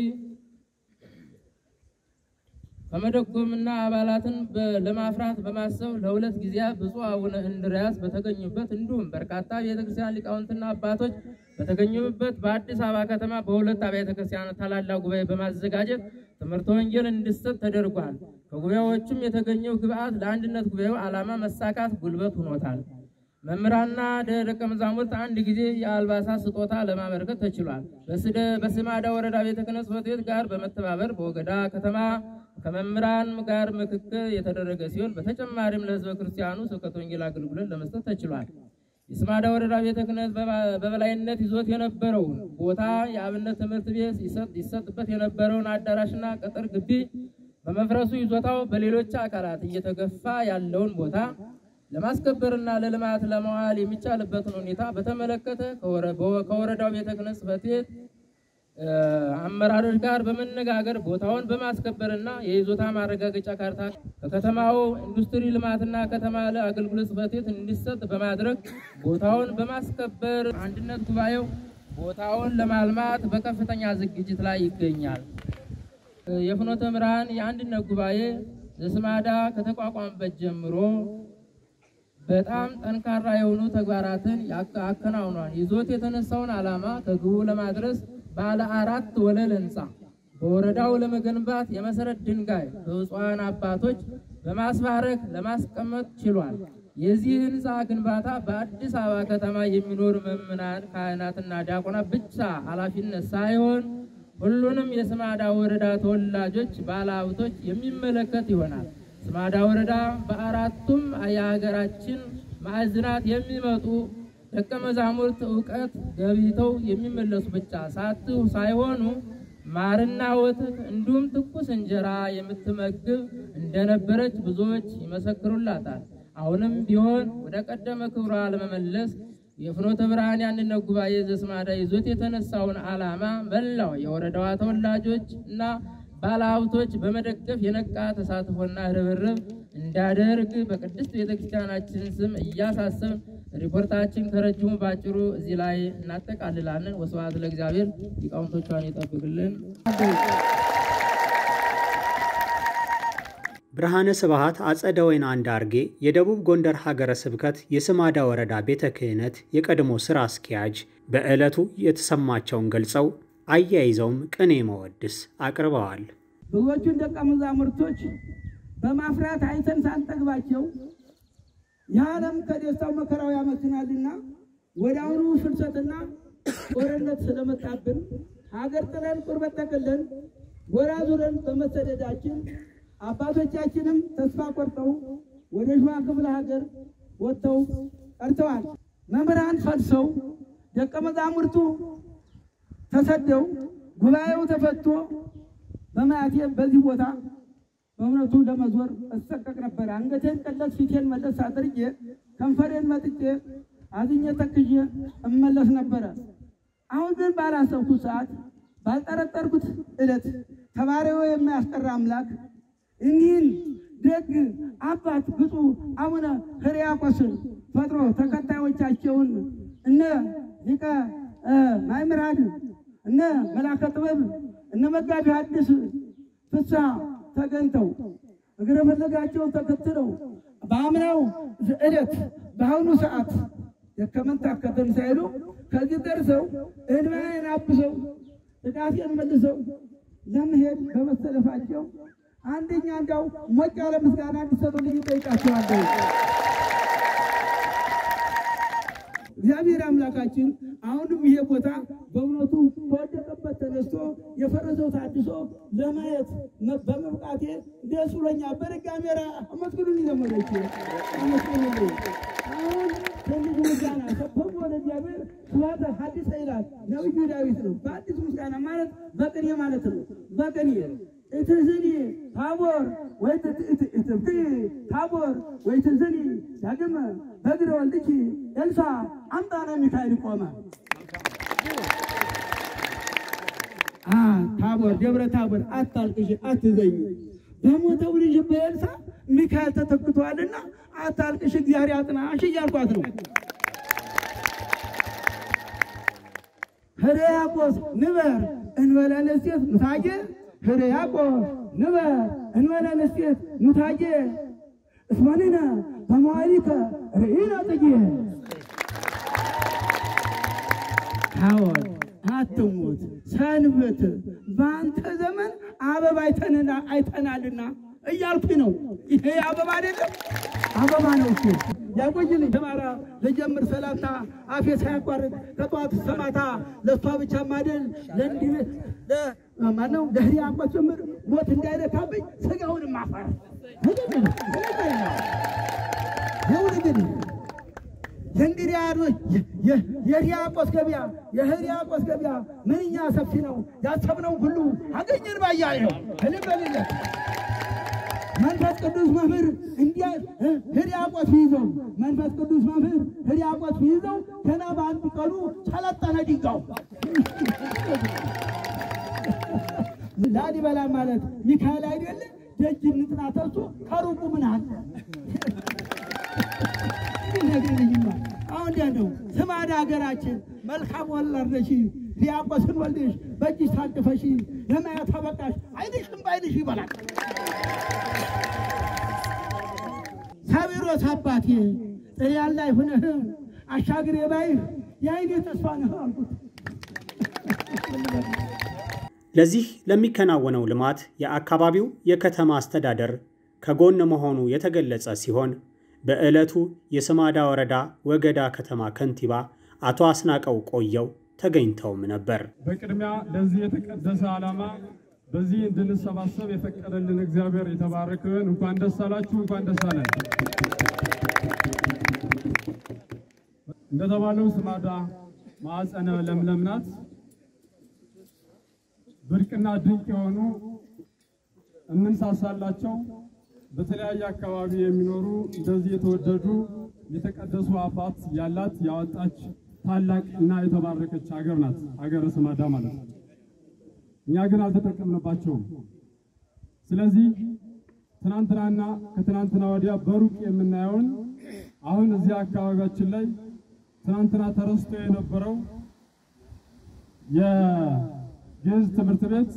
ከመደጎምና አባላትን ለማፍራት በማሰብ ለሁለት ጊዜያት ብፁዕ አቡነ እንድርያስ በተገኙበት እንዲሁም በርካታ ቤተክርስቲያን ሊቃውንትና አባቶች በተገኙበት በአዲስ አበባ ከተማ በሁለት አብያተ ክርስቲያናት ታላላቅ ጉባኤ በማዘጋጀት ትምህርተ ወንጌል እንዲሰጥ ተደርጓል። ከጉባኤዎቹም የተገኘው ግብአት ለአንድነት ጉባኤው ዓላማ መሳካት ጉልበት ሆኖታል። መምህራንና ደቀ መዛሙርት አንድ ጊዜ የአልባሳት ስጦታ ለማበረከት ተችሏል። በስማዳ ወረዳ ቤተ ክህነት ጽሕፈት ቤት ጋር በመተባበር በወገዳ ከተማ ከመምህራን ጋር ምክክር የተደረገ ሲሆን በተጨማሪም ለሕዝበ ክርስቲያኑ ስብከተ ወንጌል አገልግሎት ለመስጠት ተችሏል። የስማዳ ወረዳ ቤተ ክህነት በበላይነት ይዞት የነበረውን ቦታ የአብነት ትምህርት ቤት ይሰጥበት የነበረውን አዳራሽና ቅጥር ግቢ በመፍረሱ ይዞታው በሌሎች አካላት እየተገፋ ያለውን ቦታ ለማስከበርና ለልማት ለመዋል የሚቻልበትን ሁኔታ በተመለከተ ከወረዳው ቤተ ክህነት ጽሕፈት ቤት አመራሮች ጋር በመነጋገር ቦታውን በማስከበርና የይዞታ ማረጋገጫ ካርታ ከከተማው ኢንዱስትሪ ልማትና ከተማ አገልግሎት ጽሕፈት ቤት እንዲሰጥ በማድረግ ቦታውን በማስከበር አንድነት ጉባኤው ቦታውን ለማልማት በከፍተኛ ዝግጅት ላይ ይገኛል። የፍኖተ ብርሃን የአንድነት ጉባኤ ዘስማዳ ከተቋቋመበት ጀምሮ በጣም ጠንካራ የሆኑ ተግባራትን አከናውኗል። ይዞት የተነሳውን ዓላማ ከግቡ ለማድረስ ባለ አራት ወለል ህንፃ በወረዳው ለመገንባት የመሰረት ድንጋይ በብፁዓን አባቶች በማስባረክ ለማስቀመጥ ችሏል። የዚህ ህንፃ ግንባታ በአዲስ አበባ ከተማ የሚኖር ምዕመናን፣ ካህናትና ዲያቆናት ብቻ ኃላፊነት ሳይሆን ሁሉንም የስማዳ ወረዳ ተወላጆች ባለሀብቶች የሚመለከት ይሆናል። ስማዳ ወረዳ በአራቱም የሀገራችን ማዕዝናት የሚመጡ ደቀ መዛሙርት እውቀት ገብተው የሚመለሱ ብቻ ሳት ሳይሆኑ ማርና ወተት እንዲሁም ትኩስ እንጀራ የምትመግብ እንደነበረች ብዙዎች ይመሰክሩላታል። አሁንም ቢሆን ወደ ቀደመ ክብሯ ለመመለስ የፍኖተ ብርሃን የአንድነት ጉባኤ ዘስማዳ ይዞት የተነሳውን ዓላማ መላው የወረዳዋ ተወላጆች እና ባለሀብቶች በመደገፍ የነቃ ተሳትፎና ርብርብ እንዳደርግ በቅድስት ቤተክርስቲያናችን ስም እያሳሰብ ሪፖርታችን ከረጅሙ ባጭሩ እዚህ ላይ እናጠቃልላለን። ወስብሐት ለእግዚአብሔር። ሊቃውንቶቿን ይጠብቅልን። ብርሃነ ስብሐት አጸደ ወይን አንዳርጌ የደቡብ ጎንደር ሀገረ ስብከት የስማዳ ወረዳ ቤተ ክህነት የቀድሞ ሥራ አስኪያጅ በዕለቱ የተሰማቸውን ገልጸው አያይዘውም ቅኔ መወድስ አቅርበዋል። ብዙዎቹን ደቀ መዛሙርቶች በማፍራት አይተን ሳንጠግባቸው የዓለም ከደስታው መከራው ያመክናልና ወደ አሁኑ ፍልሰትና ጦርነት ስለመጣብን ሀገር ጥለን ቁርበት ጠቅለን ጎራ ዙረን በመሰደዳችን አባቶቻችንም ተስፋ ቆርጠው ወደ ሸዋ ክፍለ ሀገር ወጥተው ቀርተዋል። መምህራን ፈልሰው ደቀ መዛሙርቱ ተሰደው ጉባኤው ተፈቶ በማያቴ በዚህ ቦታ በእውነቱ ለመዞር እሰቀቅ ነበር። አንገቴን ቀለስ ፊቴን መለስ አድርጌ ከንፈሬን መጥጬ አዝኜ ተክዤ እመለስ ነበረ። አሁን ግን ባላሰብኩት ሰዓት ባልጠረጠርኩት ዕለት ተባሪው የማያስቀራ አምላክ እኒህን ደግ አባት ብፁዕ አቡነ ሕርያቆስን ፈጥሮ ተከታዮቻቸውን እነ ሊቀ ማእምራን እነ መላከ ጥበብ እነ መጋቢ ሐዲስ ፍስሐ ተገኝተው እግረ ፈለጋቸውን ተከትለው በአምናው ዕለት በአሁኑ ሰዓት ደከመን ታከተን ሳይሉ ከዚህ ደርሰው እንባዬን አብሰው ጥቃቴን መልሰው ለመሄድ በመሰለፋቸው አንደኛ እንዳው ሞቅ ያለ ምስጋና እንዲሰጡልኝ እጠይቃቸዋለሁ። እግዚአብሔር አምላካችን አሁንም ይሄ ቦታ በእውነቱ ከወደቀበት ተነስቶ የፈረሰው ታድሶ ለማየት በመብቃቴ ደስ ብሎኛል። በድጋሚ ራ አመስግኑልኝ ዘመዶች አመስግኑልኝ። አሁን ትልቅ ምስጋና ሰበቡ ወደ እግዚአብሔር ስብሐተ ሐዲስ ይላል ነቢዩ ዳዊት ነው። በአዲስ ምስጋና ማለት በቅኔ ማለት ነው። በቅኔ እትዝኒ ታቦር ወይ እትብኪ ታቦር ወይ ትዝኒ ዳግመ በእግረ ወልድኪ ኤልሳ አምጣነ ሚካኤል ቆመ። ታቦር ደብረ ታቦር አታልቅሽ፣ አትዘኝ በሞተው ልጅ በኤልሳ ሚካኤል ተተክቷልና አታልቅሽ፣ እግዚአብሔር ያጽናሽ እያልኳት ነው። ሕርያቆስ ንበር እንበለ ንስቴት ምታጌ ሕርያቆስ ንበር እንበለ ንስቴት ሙታጌ እስመንነ በመዋዕሊከ ርኢነ ጽጌ ታወር አትሙት ሰንብት በአንተ ዘመን አበባ አይተንና አይተናልና እያልኩኝ ነው። ይሄ አበባ አይደለም፣ አበባ ነው እሱ። ያቆይልኝ ተማራ ለጀምር ሰላምታ አፌ ሳያቋርጥ ከጠዋት እስከ ማታ ለእሷ ብቻ ማደል ለእንዲህ ማነው ለሕርያቆስ ጭምር ሞት እንዳይነካብኝ ስጋውን ማፈር ይሁን እንግዲህ የእንግዲያኖች የሕርያቆስ ገበያ የሕርያቆስ ገበያ ምንኛ ሰፊ ነው። ያሰብነው ሁሉ አገኘን ባያሌ ነው። እልበልለት መንፈስ ቅዱስ መምህር እንዲያ ሕርያቆስ ይዘው መንፈስ ቅዱስ መምህር ሕርያቆስ ይዘው ገና በአንድ ቀኑ ሰለጠነ ድንጋው። ላሊበላ ማለት ሚካኤል አይደለ? ደጅ እንጥና ተሱ ከሩቁ ምን አለ ነገርኝማ አሁን እንዲያ ነው። ስማዳ ሀገራችን መልካም ወለድነሽ ዲያቆስን ወልደሽ በእጅሽ ታቅፈሽ ለማየት አበቃሽ። አይንሽም በአይንሽ ይበላል። ሳቢሮስ አባቴ ጥሪያን ላይ ሁነህ አሻግሬ ባይህ የአይኔ ተስፋ ነህ አልኩት። ለዚህ ለሚከናወነው ልማት የአካባቢው የከተማ አስተዳደር ከጎን መሆኑ የተገለጸ ሲሆን በዕለቱ የስማዳ ወረዳ ወገዳ ከተማ ከንቲባ አቶ አስናቀው ቆየው ተገኝተውም ነበር። በቅድሚያ ለዚህ የተቀደሰ ዓላማ በዚህ እንድንሰባሰብ የፈቀደልን እግዚአብሔር የተባረከ ይሁን። እንኳን ደስ አላችሁ፣ እንኳን ደስ አለን። እንደተባለው ስማዳ ማዕፀነ ለምለም ናት። ብርቅና ድንቅ የሆኑ የምንሳሳላቸው በተለያየ አካባቢ የሚኖሩ እንደዚህ የተወደዱ የተቀደሱ አባት ያላት ያወጣች ታላቅ እና የተባረከች ሀገር ናት፣ ሀገረ ስማዳ ማለት ነው። እኛ ግን አልተጠቀምንባቸውም። ስለዚህ ትናንትናና ከትናንትና ወዲያ በሩቅ የምናየውን አሁን እዚህ አካባቢያችን ላይ ትናንትና ተረስቶ የነበረው የግዕዝ ትምህርት ቤት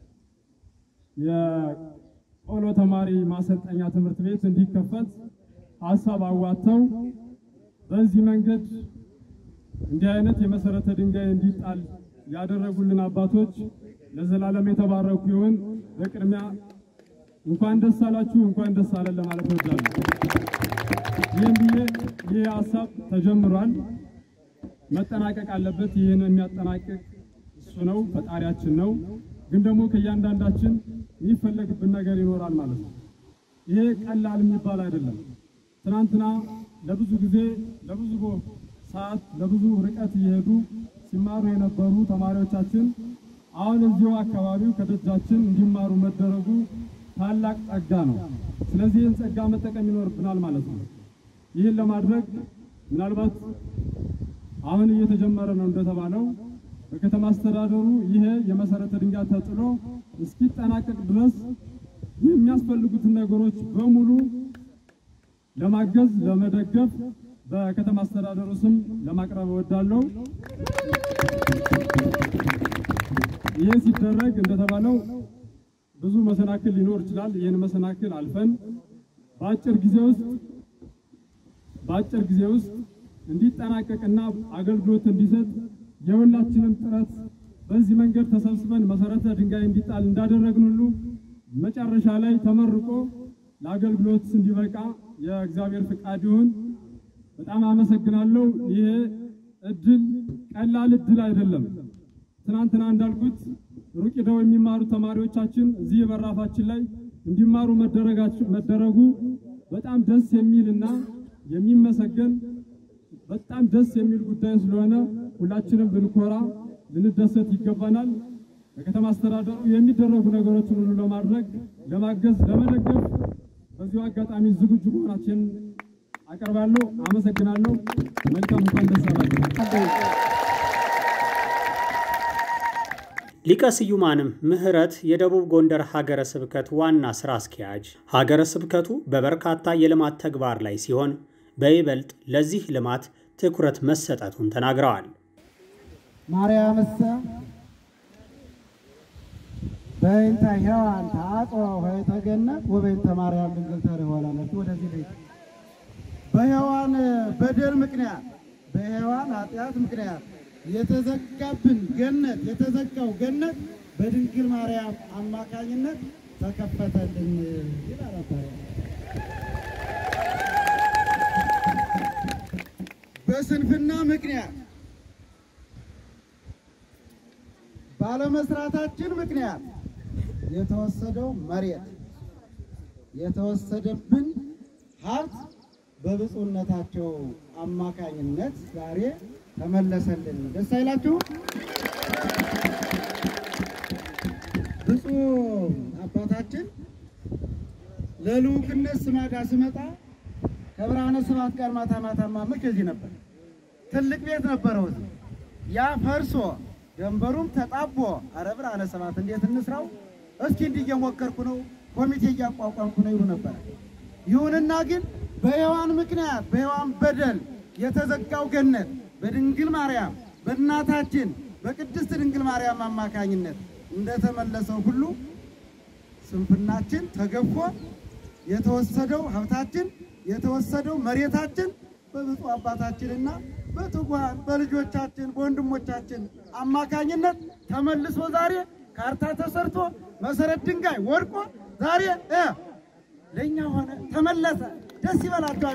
የቆሎ ተማሪ ማሰልጠኛ ትምህርት ቤት እንዲከፈት ሀሳብ አዋጥተው በዚህ መንገድ እንዲህ አይነት የመሰረተ ድንጋይ እንዲጣል ያደረጉልን አባቶች ለዘላለም የተባረኩ ይሁን። በቅድሚያ እንኳን ደስ አላችሁ፣ እንኳን ደስ አለን ለማለት እወዳለሁ። ይህም ብዬ ይህ ሀሳብ ተጀምሯል፣ መጠናቀቅ አለበት። ይህን የሚያጠናቅቅ እሱ ነው፣ ፈጣሪያችን ነው። ግን ደግሞ ከእያንዳንዳችን የሚፈለግብን ነገር ይኖራል ማለት ነው። ይሄ ቀላል የሚባል አይደለም። ትናንትና ለብዙ ጊዜ ለብዙ ሰዓት ለብዙ ርቀት እየሄዱ ሲማሩ የነበሩ ተማሪዎቻችን አሁን እዚሁ አካባቢው ከደጃችን እንዲማሩ መደረጉ ታላቅ ጸጋ ነው። ስለዚህ ይህን ጸጋ መጠቀም ይኖርብናል ማለት ነው። ይህን ለማድረግ ምናልባት አሁን እየተጀመረ ነው እንደተባለው በከተማ አስተዳደሩ ይሄ የመሰረተ ድንጋይ ተጥሎ እስኪጠናቀቅ ድረስ የሚያስፈልጉትን ነገሮች በሙሉ ለማገዝ ለመደገፍ በከተማ አስተዳደሩ ስም ለማቅረብ እወዳለሁ። ይህ ሲደረግ እንደተባለው ብዙ መሰናክል ሊኖር ይችላል። ይህን መሰናክል አልፈን በአጭር ጊዜ ውስጥ በአጭር ጊዜ ውስጥ እንዲጠናቀቅና አገልግሎት እንዲሰጥ የሁላችንም ጥረት በዚህ መንገድ ተሰብስበን መሰረተ ድንጋይ እንዲጣል እንዳደረግን ሁሉ መጨረሻ ላይ ተመርቆ ለአገልግሎት እንዲበቃ የእግዚአብሔር ፍቃድ ይሁን። በጣም አመሰግናለሁ። ይሄ እድል ቀላል እድል አይደለም። ትናንትና እንዳልኩት ሩቅ ሄደው የሚማሩ ተማሪዎቻችን እዚህ በራፋችን ላይ እንዲማሩ መደረጋቸው መደረጉ በጣም ደስ የሚልና የሚመሰገን በጣም ደስ የሚል ጉዳይ ስለሆነ ሁላችንም ብንኮራ ልንደሰት ይገባናል። በከተማ አስተዳደሩ የሚደረጉ ነገሮችን ሁሉ ለማድረግ ለማገዝ፣ ለመደገፍ በዚሁ አጋጣሚ ዝግጁ መሆናችን አቀርባለሁ። አመሰግናለሁ። መልካም እንኳን ደስ አላችሁ። ሊቀ ስዩማንም ምህረት የደቡብ ጎንደር ሀገረ ስብከት ዋና ስራ አስኪያጅ፣ ሀገረ ስብከቱ በበርካታ የልማት ተግባር ላይ ሲሆን በይበልጥ ለዚህ ልማት ትኩረት መሰጠቱን ተናግረዋል። ማርያምሰ በእንተ ሔዋን ተአጽዋ ኆኅተ ገነት ወበእንተ ማርያም ድንግል ተርኅወ ወደዚህ ቤት በሔዋን በደል ምክንያት በሔዋን ኃጢአት ምክንያት የተዘጋብን ገነት የተዘጋው ገነት በድንግል ማርያም አማካኝነት ተከፈተልን ይላል አባያ። በስንፍና ምክንያት ባለመስራታችን ምክንያት የተወሰደው መሬት የተወሰደብን ሀብት በብፁዕነታቸው አማካኝነት ዛሬ ተመለሰልን። ደስ አይላችሁ? ብፁዕ አባታችን ለልዑክነት ስማዳ ስመጣ ከብርሃነ ስብሐት ጋር ማታ ማታ ማምር ከዚህ ነበር። ትልቅ ቤት ነበረው እዚህ። ያ ፈርሶ ደንበሩም ተጣቦ፣ አረ ብርሃነ ስብሐት እንዴት እንስራው እስኪ እንዲህ እየሞከርኩ ነው፣ ኮሚቴ እያቋቋምኩ ነው ይሉ ነበር። ይሁንና ግን በሔዋን ምክንያት በሔዋን በደል የተዘጋው ገነት በድንግል ማርያም በእናታችን በቅድስት ድንግል ማርያም አማካኝነት እንደተመለሰው ሁሉ ስንፍናችን ተገፎ የተወሰደው ሀብታችን የተወሰደው መሬታችን በብፁዕ አባታችንና በትጉሃን በልጆቻችን በወንድሞቻችን አማካኝነት ተመልሶ ዛሬ ካርታ ተሰርቶ መሰረት ድንጋይ ወድቆ ዛሬ እ ለእኛ ሆነ ተመለሰ። ደስ ይበላቸዋል።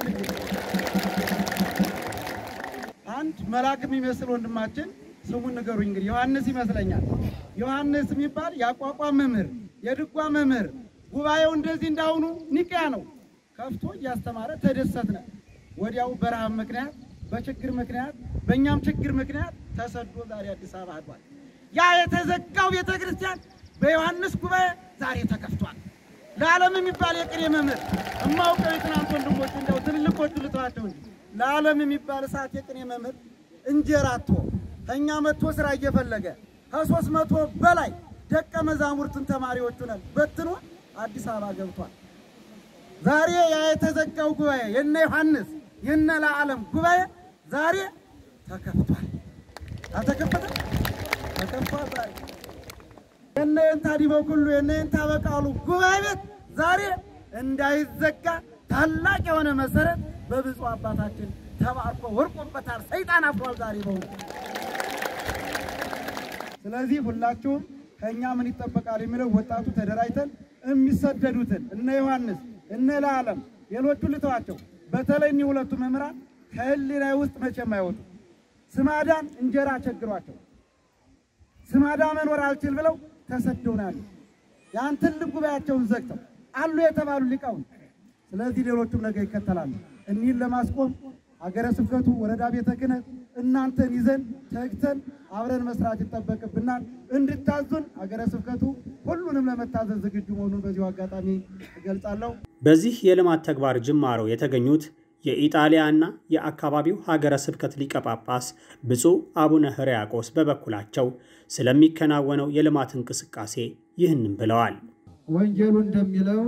አንድ መልአክ የሚመስል ወንድማችን ስሙን ንገሩኝ እንግዲህ ዮሐንስ ይመስለኛል። ዮሐንስ የሚባል የአቋቋም መምህር፣ የድጓ መምህር ጉባኤው እንደዚህ እንዳሁኑ ኒቅያ ነው ከፍቶ እያስተማረ ተደሰትነ። ወዲያው በረሃብ ምክንያት በችግር ምክንያት በእኛም ችግር ምክንያት ተሰዶ ዛሬ አዲስ አበባ አድሯል። ያ የተዘጋው ቤተ ክርስቲያን በዮሐንስ ጉባኤ ዛሬ ተከፍቷል። ለዓለም የሚባል የቅኔ መምህር እማውቀው የትናንት ወንድሞች እንዲያው ትልልቆቹ ልተዋቸው እንጂ ለዓለም የሚባል እሳት የቅኔ መምህር እንጀራ አጥቶ ከእኛ መጥቶ ስራ እየፈለገ ከሶስት መቶ በላይ ደቀ መዛሙርትን ተማሪዎቹ ነን በትኖ አዲስ አበባ ገብቷል። ዛሬ ያ የተዘጋው ጉባኤ የነ ዮሐንስ የነ ለዓለም ጉባኤ ዛሬ ተከፍቷል። አልተከፈተ ተከፍቷል። ዛሬ የነ የንታ ዲበው ሁሉ የነ የንታ በቃሉ ጉባኤ ቤት ዛሬ እንዳይዘጋ ታላቅ የሆነ መሰረት በብፁዕ አባታችን ተባርኮ ወርቆበታል። ሰይጣን አፍሯል ዛሬ በእውነት። ስለዚህ ሁላችሁም ከእኛ ምን ይጠበቃል የሚለው ወጣቱ ተደራጅተን የሚሰደዱትን እነ ዮሐንስ እነ ለዓለም ሌሎቹ ልተዋቸው። በተለይ እኒህ ሁለቱ መምህራን ከህሊና ውስጥ መቼም አይወጡ። ስማዳን እንጀራ ቸግሯቸው ስማዳ መኖር አልችል ብለው ተሰደውናል። ያን ትልቅ ጉባኤያቸውን ዘግተው አሉ የተባሉ ሊቃውንት። ስለዚህ ሌሎቹም ነገ ይከተላሉ። እኒህን ለማስቆም ሀገረ ስብከቱ፣ ወረዳ ቤተ ክህነት እናንተን ይዘን ተግተን አብረን መስራት ይጠበቅብናል። እንድታዙን ሀገረ ስብከቱ ሁሉንም ለመታዘዝ ዝግጁ መሆኑን በዚሁ አጋጣሚ እገልጻለሁ። በዚህ የልማት ተግባር ጅማሮ የተገኙት የኢጣሊያና የአካባቢው ሀገረ ስብከት ሊቀ ጳጳስ ብፁዕ አቡነ ሕርያቆስ በበኩላቸው ስለሚከናወነው የልማት እንቅስቃሴ ይህንን ብለዋል። ወንጌሉ እንደሚለው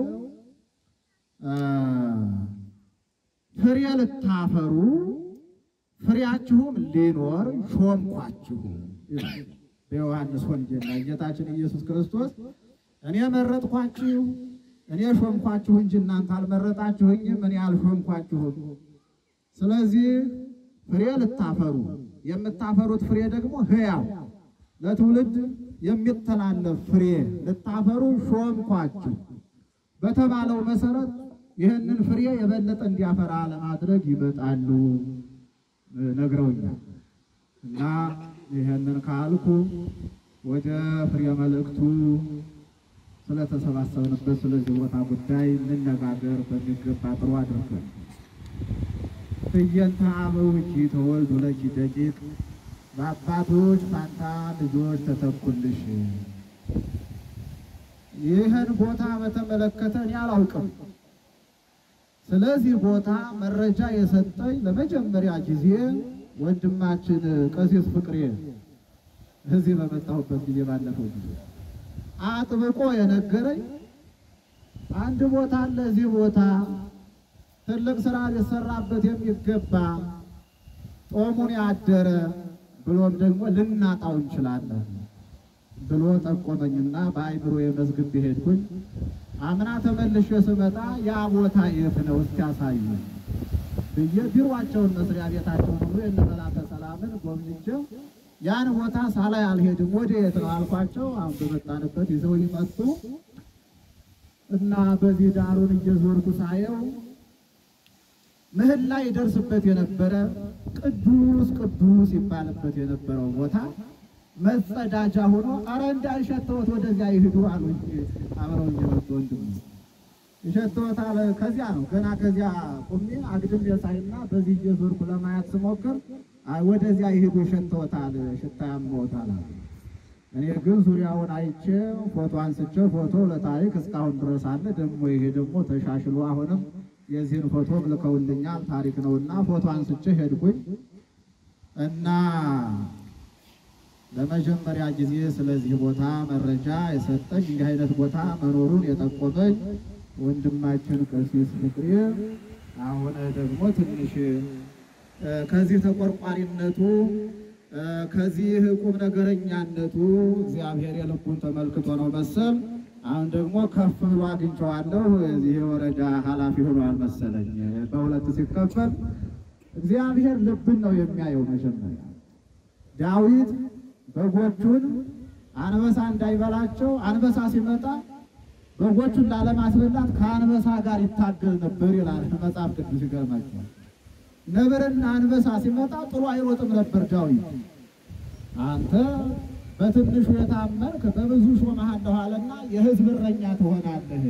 ፍሬ ልታፈሩ ፍሬያችሁም ሊኖር ሾምኳችሁ። በዮሐንስ ወንጌል ላይ ጌታችን ኢየሱስ ክርስቶስ እኔ መረጥኳችሁ፣ እኔ ሾምኳችሁ እንጂ እናንተ አልመረጣችሁኝም፣ እኔ አልሾምኳችሁም። ስለዚህ ፍሬ ልታፈሩ የምታፈሩት ፍሬ ደግሞ ሕያው ለትውልድ የሚተላለፍ ፍሬ ልታፈሩ ሾምኳችሁ በተባለው መሰረት ይህንን ፍሬ የበለጠ እንዲያፈራ ለማድረግ ይመጣሉ ነግረውኛል። እና ይህንን ካልኩ ወደ ፍሬ መልእክቱ ስለተሰባሰብንበት ስለዚህ ቦታ ጉዳይ እንነጋገር በሚገባ ጥሩ አድርገን ፍየንተ አበዊኪ ተወልዱ ለኪ ደቂቅ በአባቶች ፋንታ ልጆች ተተኩልሽ። ይህን ቦታ በተመለከተ እኔ አላውቅም። ስለዚህ ቦታ መረጃ የሰጠኝ ለመጀመሪያ ጊዜ ወንድማችን ቀሲስ ፍቅሬ እዚህ በመጣሁበት ጊዜ ባለፈው ጊዜ አጥብቆ የነገረኝ አንድ ቦታ አለ፣ እዚህ ቦታ ትልቅ ስራ ሊሰራበት የሚገባ ጦሙን ያደረ ብሎም ደግሞ ልናጣው እንችላለን ብሎ ጠቆመኝና በአይምሮ የመዝግብ ሄድኩኝ። አምና ተመልሼ ስመጣ ያ ቦታ የት ነው እስኪ ያሳዩ ብዬ ቢሮአቸውን መስሪያ ቤታቸውን ሁሉ የእነ መላከ ሰላምን ጎብኝቼው ያን ቦታ ሳላይ አልሄድም ወደ የት ነው አልኳቸው። አሁን በመጣንበት ይዘው ይመጡ እና በዚህ ዳሩን እየዞርኩ ሳየው ምህላ ይደርስበት የነበረ ቅዱስ ቅዱስ ይባልበት የነበረው ቦታ መጸዳጃ ሆኖ አረ እንዳይሸተወት ወደዚያ ይሂዱ አሉ። አብረው የመጡ ወንድም ይሸተወት አለ። ከዚያ ነው ገና ከዚያ ቁሜ አግድም የሳይና በዚህ እየዞርኩ ለማየት ስሞክር አይ ወደዚያ ይሂዱ ይሸተወታል፣ ሽታ ያመዎታል አሉ። እኔ ግን ዙሪያውን አይቼ ፎቶ አንስቼ ፎቶ ለታሪክ እስካሁን ድረስ አለ። ደግሞ ይሄ ደግሞ ተሻሽሎ አሁንም የዚህን ፎቶ ልከውልኛል። ታሪክ ነውና ፎቶ አንስቼ ሄድኩኝ እና ለመጀመሪያ ጊዜ ስለዚህ ቦታ መረጃ የሰጠኝ እንዲህ አይነት ቦታ መኖሩን የጠቆመኝ ወንድማችን ቀሲስ ፍቅሬ አሁን ደግሞ ትንሽ እ፣ ከዚህ ተቆርቋሪነቱ እ፣ ከዚህ ቁም ነገረኛነቱ እግዚአብሔር የልቡን ተመልክቶ ነው መሰል። አሁን ደግሞ ከፍ ብሎ አግኝቼዋለሁ። የዚህ የወረዳ ኃላፊ ሆኗል መሰለኝ። በሁለት ሲከፈል እግዚአብሔር ልብን ነው የሚያየው። መጀመሪያ ዳዊት በጎቹን አንበሳ እንዳይበላቸው አንበሳ ሲመጣ በጎቹን ላለማስበላት ከአንበሳ ጋር ይታገል ነበር ይላል መጽሐፍ ቅዱስ። ይገርማቸዋል። ነብርና አንበሳ ሲመጣ ጥሩ አይሮጥም ነበር ዳዊት። አንተ በትንሹ የታመንክ በብዙ ሾመሃለሁ አለና የሕዝብ እረኛ ትሆናለህ።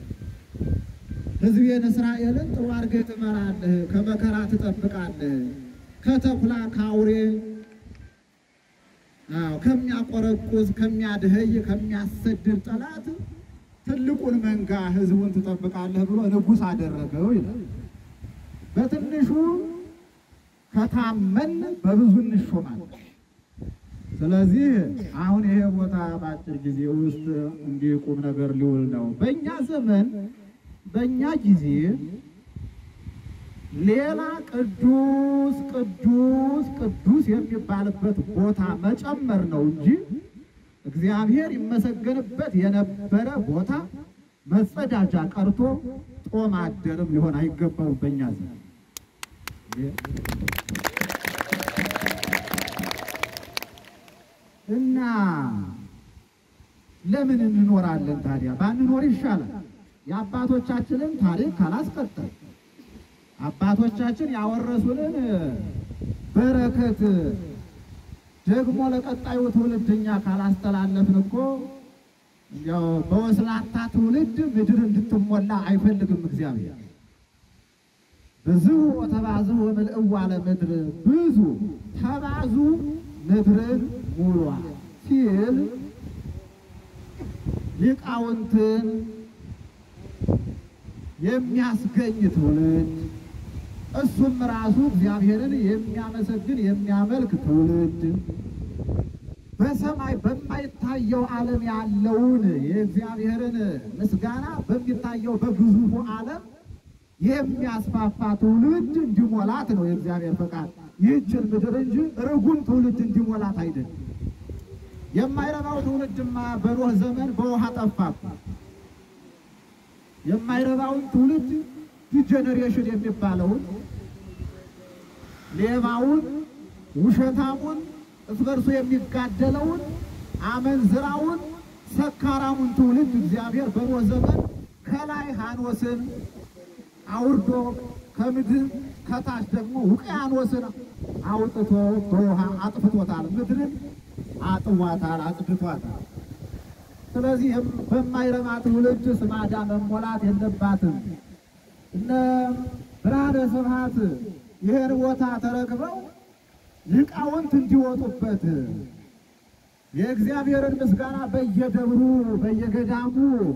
ሕዝቤን እስራኤልን ጥሩ አድርገህ ትመራለህ፣ ከመከራ ትጠብቃለህ፣ ከተኩላ ከአውሬ አዎ ከሚያቆረቁዝ ከሚያድህይ ከሚያሰድድ ጠላት ትልቁን መንጋ ሕዝቡን ትጠብቃለህ ብሎ ንጉሥ አደረገው ይላል። በትንሹ ከታመን በብዙ እንሾማለን። ስለዚህ አሁን ይሄ ቦታ በአጭር ጊዜ ውስጥ እንዲህ ቁም ነገር ሊውል ነው። በእኛ ዘመን በእኛ ጊዜ ሌላ ቅዱስ ቅዱስ ቅዱስ የሚባልበት ቦታ መጨመር ነው እንጂ እግዚአብሔር ይመሰገንበት የነበረ ቦታ መጸዳጃ ቀርቶ ጦም አደርም ሊሆን አይገባውም በእኛ ዘመን። እና ለምን እንኖራለን ታዲያ? ባንኖር ይሻላል። የአባቶቻችንን ታሪክ ካላስቀጠል አባቶቻችን ያወረሱንን በረከት ደግሞ ለቀጣዩ ትውልድ እኛ ካላስተላለፍን እኮ ያው በወስላታ ትውልድ ምድር እንድትሞላ አይፈልግም እግዚአብሔር። ብዙ ተባዙ ወምልእዋ ለምድር ብዙ ተባዙ ምድርን ሙሏ ሲል ሊቃውንትን የሚያስገኝ ትውልድ እሱም ራሱ እግዚአብሔርን የሚያመሰግን የሚያመልክ ትውልድ በሰማይ በማይታየው ዓለም ያለውን የእግዚአብሔርን ምስጋና በሚታየው በግዙፉ ዓለም የሚያስፋፋ ትውልድ እንዲሞላት ነው የእግዚአብሔር ፈቃድ። ይህችን ምድር እንጂ ርጉም ትውልድ እንዲሞላት አይደለም። የማይረባው ትውልድማ በኖህ ዘመን በውሃ ጠፋኩ። የማይረባውን ትውልድ ዲጀነሬሽን የሚባለውን ሌባውን፣ ውሸታሙን፣ እርስ በርሱ የሚጋደለውን፣ አመንዝራውን፣ ሰካራሙን ትውልድ እግዚአብሔር በኖህ ዘመን ከላይ ሐኖስን አውርዶ ከምድር ከታች ደግሞ ውቅያኖስን አውጥቶ በውሃ አጥፍቶታል። ምድርን አጥዋታል፣ አጽድቷታል። ስለዚህ በማይረባ ትውልድ ስማዳ መሞላት የለባትም። እነ ብርሃነ ስብሐት ይህን ቦታ ተረክበው ሊቃውንት እንዲወጡበት የእግዚአብሔርን ምስጋና በየደብሩ በየገዳሙ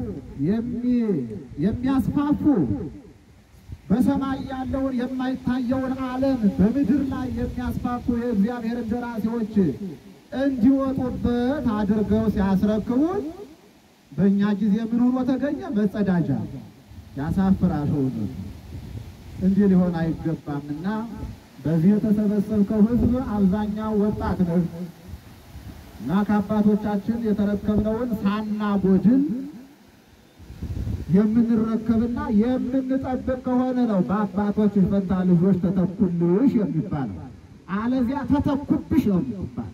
የሚያስፋፉ በሰማይ ያለውን የማይታየውን ዓለም በምድር ላይ የሚያስፋፉ የእግዚአብሔርን ደራሲዎች እንዲወጡበት አድርገው ሲያስረክቡን በእኛ ጊዜ ምን ሆኖ ተገኘ? መጸዳጃ። ያሳፍራል። ሆኖ እንዲህ ሊሆን አይገባምና በዚህ የተሰበሰብከው ሕዝብ አብዛኛው ወጣት ነው እና ከአባቶቻችን የተረከብነውን ሳናጎድል የምንረከብና የምንጠብቅ ከሆነ ነው በአባቶች ፈንታ ልጆች ተተኩልሽ የሚባለው። አለዚያ ተተኩብሽ ነው የሚባል።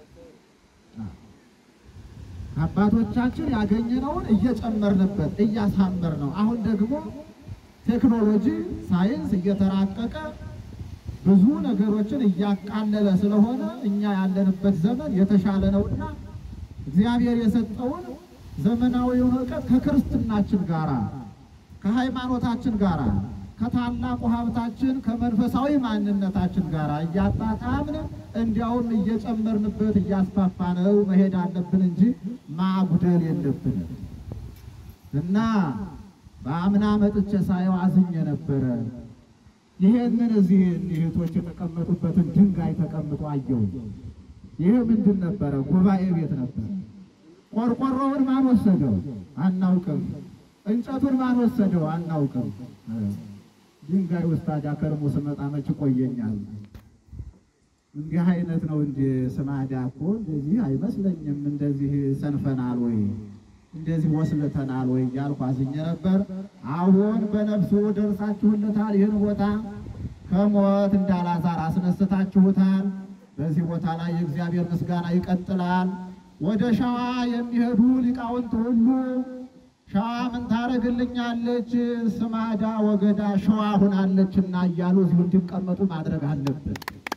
አባቶቻችን ያገኘነውን እየጨመርንበት እያሳመር ነው። አሁን ደግሞ ቴክኖሎጂ ሳይንስ እየተራቀቀ ብዙ ነገሮችን እያቃለለ ስለሆነ እኛ ያለንበት ዘመን የተሻለ ነውና እግዚአብሔር የሰጠውን ዘመናዊውን እውቀት ከክርስትናችን ጋራ ከሃይማኖታችን ጋራ ከታላቁ ሀብታችን ከመንፈሳዊ ማንነታችን ጋር እያጣጣምን እንዲያውም እየጨመርንበት እያስፋፋነው መሄድ አለብን እንጂ ማጉደል የለብንም እና በአምና መጥቼ ሳየው አዝኜ ነበረ። ይሄንን እዚህ እህቶች የተቀመጡበትን ድንጋይ ተቀምጦ አየሁ። ይህ ምንድን ነበረ? ጉባኤ ቤት ነበረ። ቆርቆሮውን ማን ወሰደው? አናውቅም። እንጨቱን ማን ወሰደው? አናውቅም። ድንጋይ ውስጥ ታዲያ ከርሞ ስመጣ መች ቆየኛል። እንዲህ አይነት ነው እንጂ ስማዳ እኮ እንደዚህ አይመስለኝም። እንደዚህ ሰንፈናል ወይ እንደዚህ ወስልተናል ወይ እያልኩ አዝኜ ነበር። አሁን በነፍሱ ደርሳችሁለታል። ይህን ቦታ ከሞት እንዳላዛር አስነስታችሁታል። በዚህ ቦታ ላይ የእግዚአብሔር ምስጋና ይቀጥላል። ወደ ሸዋ የሚሄዱ ሊቃውንት ሁሉ ሸዋ ምን ታደርግልኛለች? ስማዳ ወገዳ ሸዋ ሁናለችና እያሉ እዚሁ እንዲቀመጡ ማድረግ አለብን።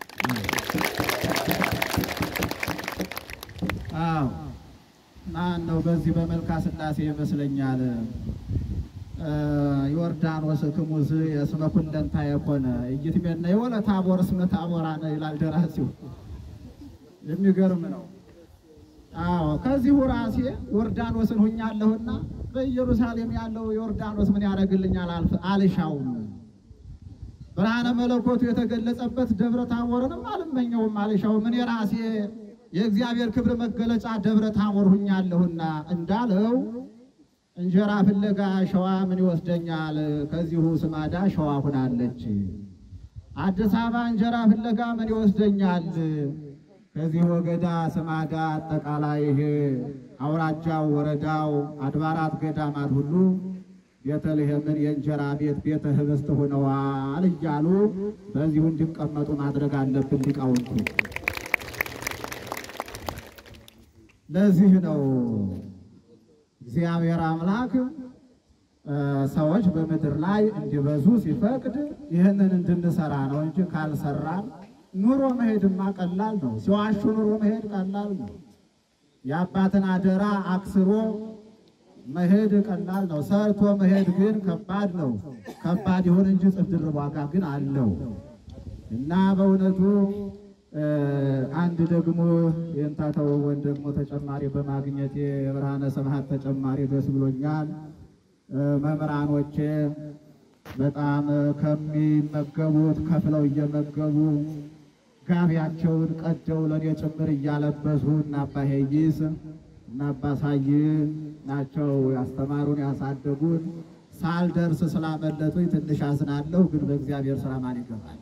አዎ ማን ነው በዚህ በመልካ ስላሴ ይመስለኛል ዮርዳኖስ ክሙዝ የስመ ኩለንታ የኮነ እይትሜነ የወለ ታቦር እስመ ታቦራነ ይላል ደራሲው። የሚገርም ነው። አዎ ከዚሁ ራሴ ዮርዳኖስን ሁኛለሁና በኢየሩሳሌም ያለው ዮርዳኖስ ምን ያደርግልኛል አልፍ- አልሻውም። ብርሃነ መለኮቱ የተገለጸበት ደብረ ታቦርንም አልመኘውም አልሻውም። እኔ ራሴ የእግዚአብሔር ክብር መገለጫ ደብረ ታቦር ሁኛለሁና እንዳለው እንጀራ ፍለጋ ሸዋ ምን ይወስደኛል? ከዚሁ ስማዳ ሸዋ ሁናለች። አዲስ አበባ እንጀራ ፍለጋ ምን ይወስደኛል? ከዚህ ወገዳ ስማዳ አጠቃላይ ይሄ አውራጃው፣ ወረዳው፣ አድባራት፣ ገዳማት ሁሉ ቤተልሔምን የእንጀራ ቤት ቤተ ህብስት ሆነዋል እያሉ በዚሁ እንዲቀመጡ ማድረግ አለብን ሊቃውንቱ። ለዚህ ነው እግዚአብሔር አምላክ እ ሰዎች በምድር ላይ እንዲበዙ ሲፈቅድ ይህንን እንድንሰራ ነው እንጂ ካልሰራን ኑሮ መሄድማ ቀላል ነው። ሲዋሹ ኑሮ መሄድ ቀላል ነው። የአባትን አደራ አክስሮ መሄድ ቀላል ነው። ሰርቶ መሄድ ግን ከባድ ነው። ከባድ ይሁን እንጂ እጥፍ ድርብ ዋጋ ግን አለው እና በእውነቱ እ አንድ ደግሞ የእንታተው ወን ደግሞ ተጨማሪ በማግኘት የብርሃነ ሰማያት ተጨማሪ ደስ ብሎኛል። እ መምህራኖቼ በጣም ከሚመገቡት ከፍለው እየመገቡ ጋቢያቸውን ቀደው ለእኔ ጭምር እያለበሱ እና አባ ሄይስ እና አባ ሳይ ናቸው ያስተማሩን ያሳደጉን። ሳልደርስ ስላመለጡኝ ትንሽ አዝናለሁ፣ ግን በእግዚአብሔር ስራ ማን ይገባል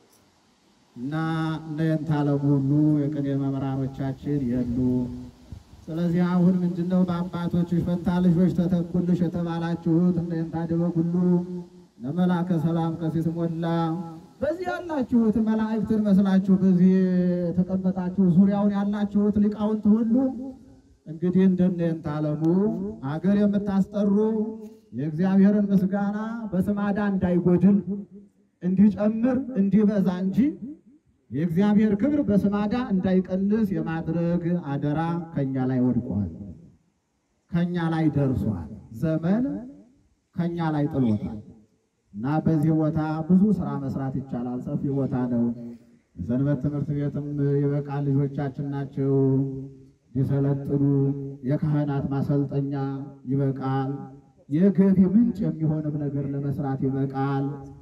እና እነንት አለሙ ሁሉ የቅኔ መምህራኖቻችን የሉ። ስለዚህ አሁን ምንድነው በአባቶችሽ ፈንታ ልጆች ተተኩልሽ የተባላችሁት እነንት አደበ ሁሉ ለመላከ ሰላም ቀሲስ ሞላ በዚህ ያላችሁት መላእክትን መስላችሁ በዚህ የተቀመጣችሁ ዙሪያውን ያላችሁት ሊቃውንት ሁሉ እንግዲህ እንደነንት አለሙ አገር የምታስጠሩ የእግዚአብሔርን ምስጋና በስማዳ እንዳይጎድል እንዲጨምር እንዲበዛ እንጂ የእግዚአብሔር ክብር በስማዳ እንዳይቀንስ የማድረግ አደራ ከኛ ላይ ወድቋል፣ ከኛ ላይ ደርሷል። ዘመን ከኛ ላይ ጥሎታል እና በዚህ ቦታ ብዙ ስራ መስራት ይቻላል። ሰፊ ቦታ ነው። የሰንበት ትምህርት ቤትም ይበቃል። ልጆቻችን ናቸው ሊሰለጥኑ። የካህናት ማሰልጠኛ ይበቃል። የገቢ ምንጭ የሚሆንም ነገር ለመስራት ይበቃል።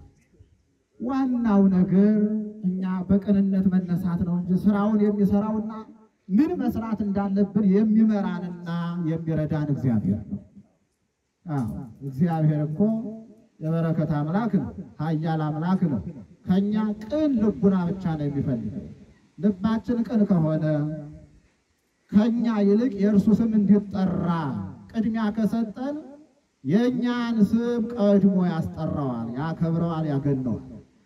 ዋናው ነገር እኛ በቅንነት መነሳት ነው እንጂ ስራውን የሚሰራውና ምን መስራት እንዳለብን የሚመራንና የሚረዳን እግዚአብሔር ነው። አዎ እግዚአብሔር እኮ የበረከት አምላክ ነው፣ ኃያል አምላክ ነው። ከኛ ቅን ልቡና ብቻ ነው የሚፈልገው። ልባችን ቅን ከሆነ ከኛ ይልቅ የእርሱ ስም እንዲጠራ ቅድሚያ ከሰጠን የእኛን ስም ቀድሞ ያስጠራዋል፣ ያከብረዋል፣ ያገነዋል።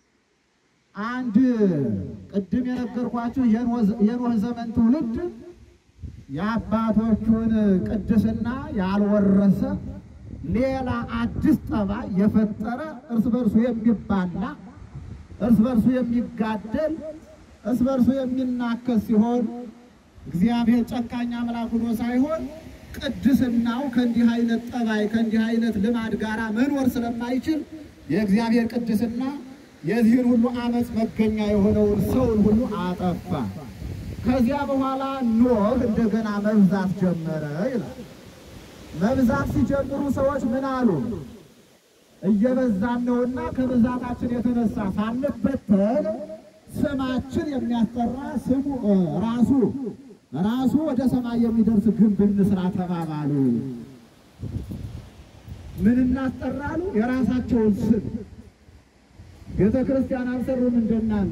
አንድ ቅድም የነገርኳችሁ የኖህ ዘመን ትውልድ የአባቶቹን ቅድስና ያልወረሰ ሌላ አዲስ ጠባይ የፈጠረ እርስ በርሱ የሚባላ እርስ በርሱ የሚጋደል እርስ በርሱ የሚናከስ ሲሆን እግዚአብሔር ጨካኝ አምላክ ሆኖ ሳይሆን ቅድስናው ከእንዲህ አይነት ጠባይ ከእንዲህ አይነት ልማድ ጋር መኖር ስለማይችል የእግዚአብሔር ቅድስና የዚህን ሁሉ ዓመፅ መገኛ የሆነውን ሰውን ሁሉ አጠፋ። ከዚያ በኋላ ኖህ እንደገና መብዛት ጀመረ ይላል። መብዛት ሲጀምሩ ሰዎች ምን አሉ? እየበዛን ነውና ከብዛታችን የተነሳ ሳንበተን ስማችን የሚያስጠራ ስሙ እ ራሱ ራሱ ወደ ሰማይ የሚደርስ ግንብ እንስራ ተባባሉ። ምን እናስጠራሉ? የራሳቸውን ስም ቤተ ክርስቲያን አልሰሩም እንደናንተ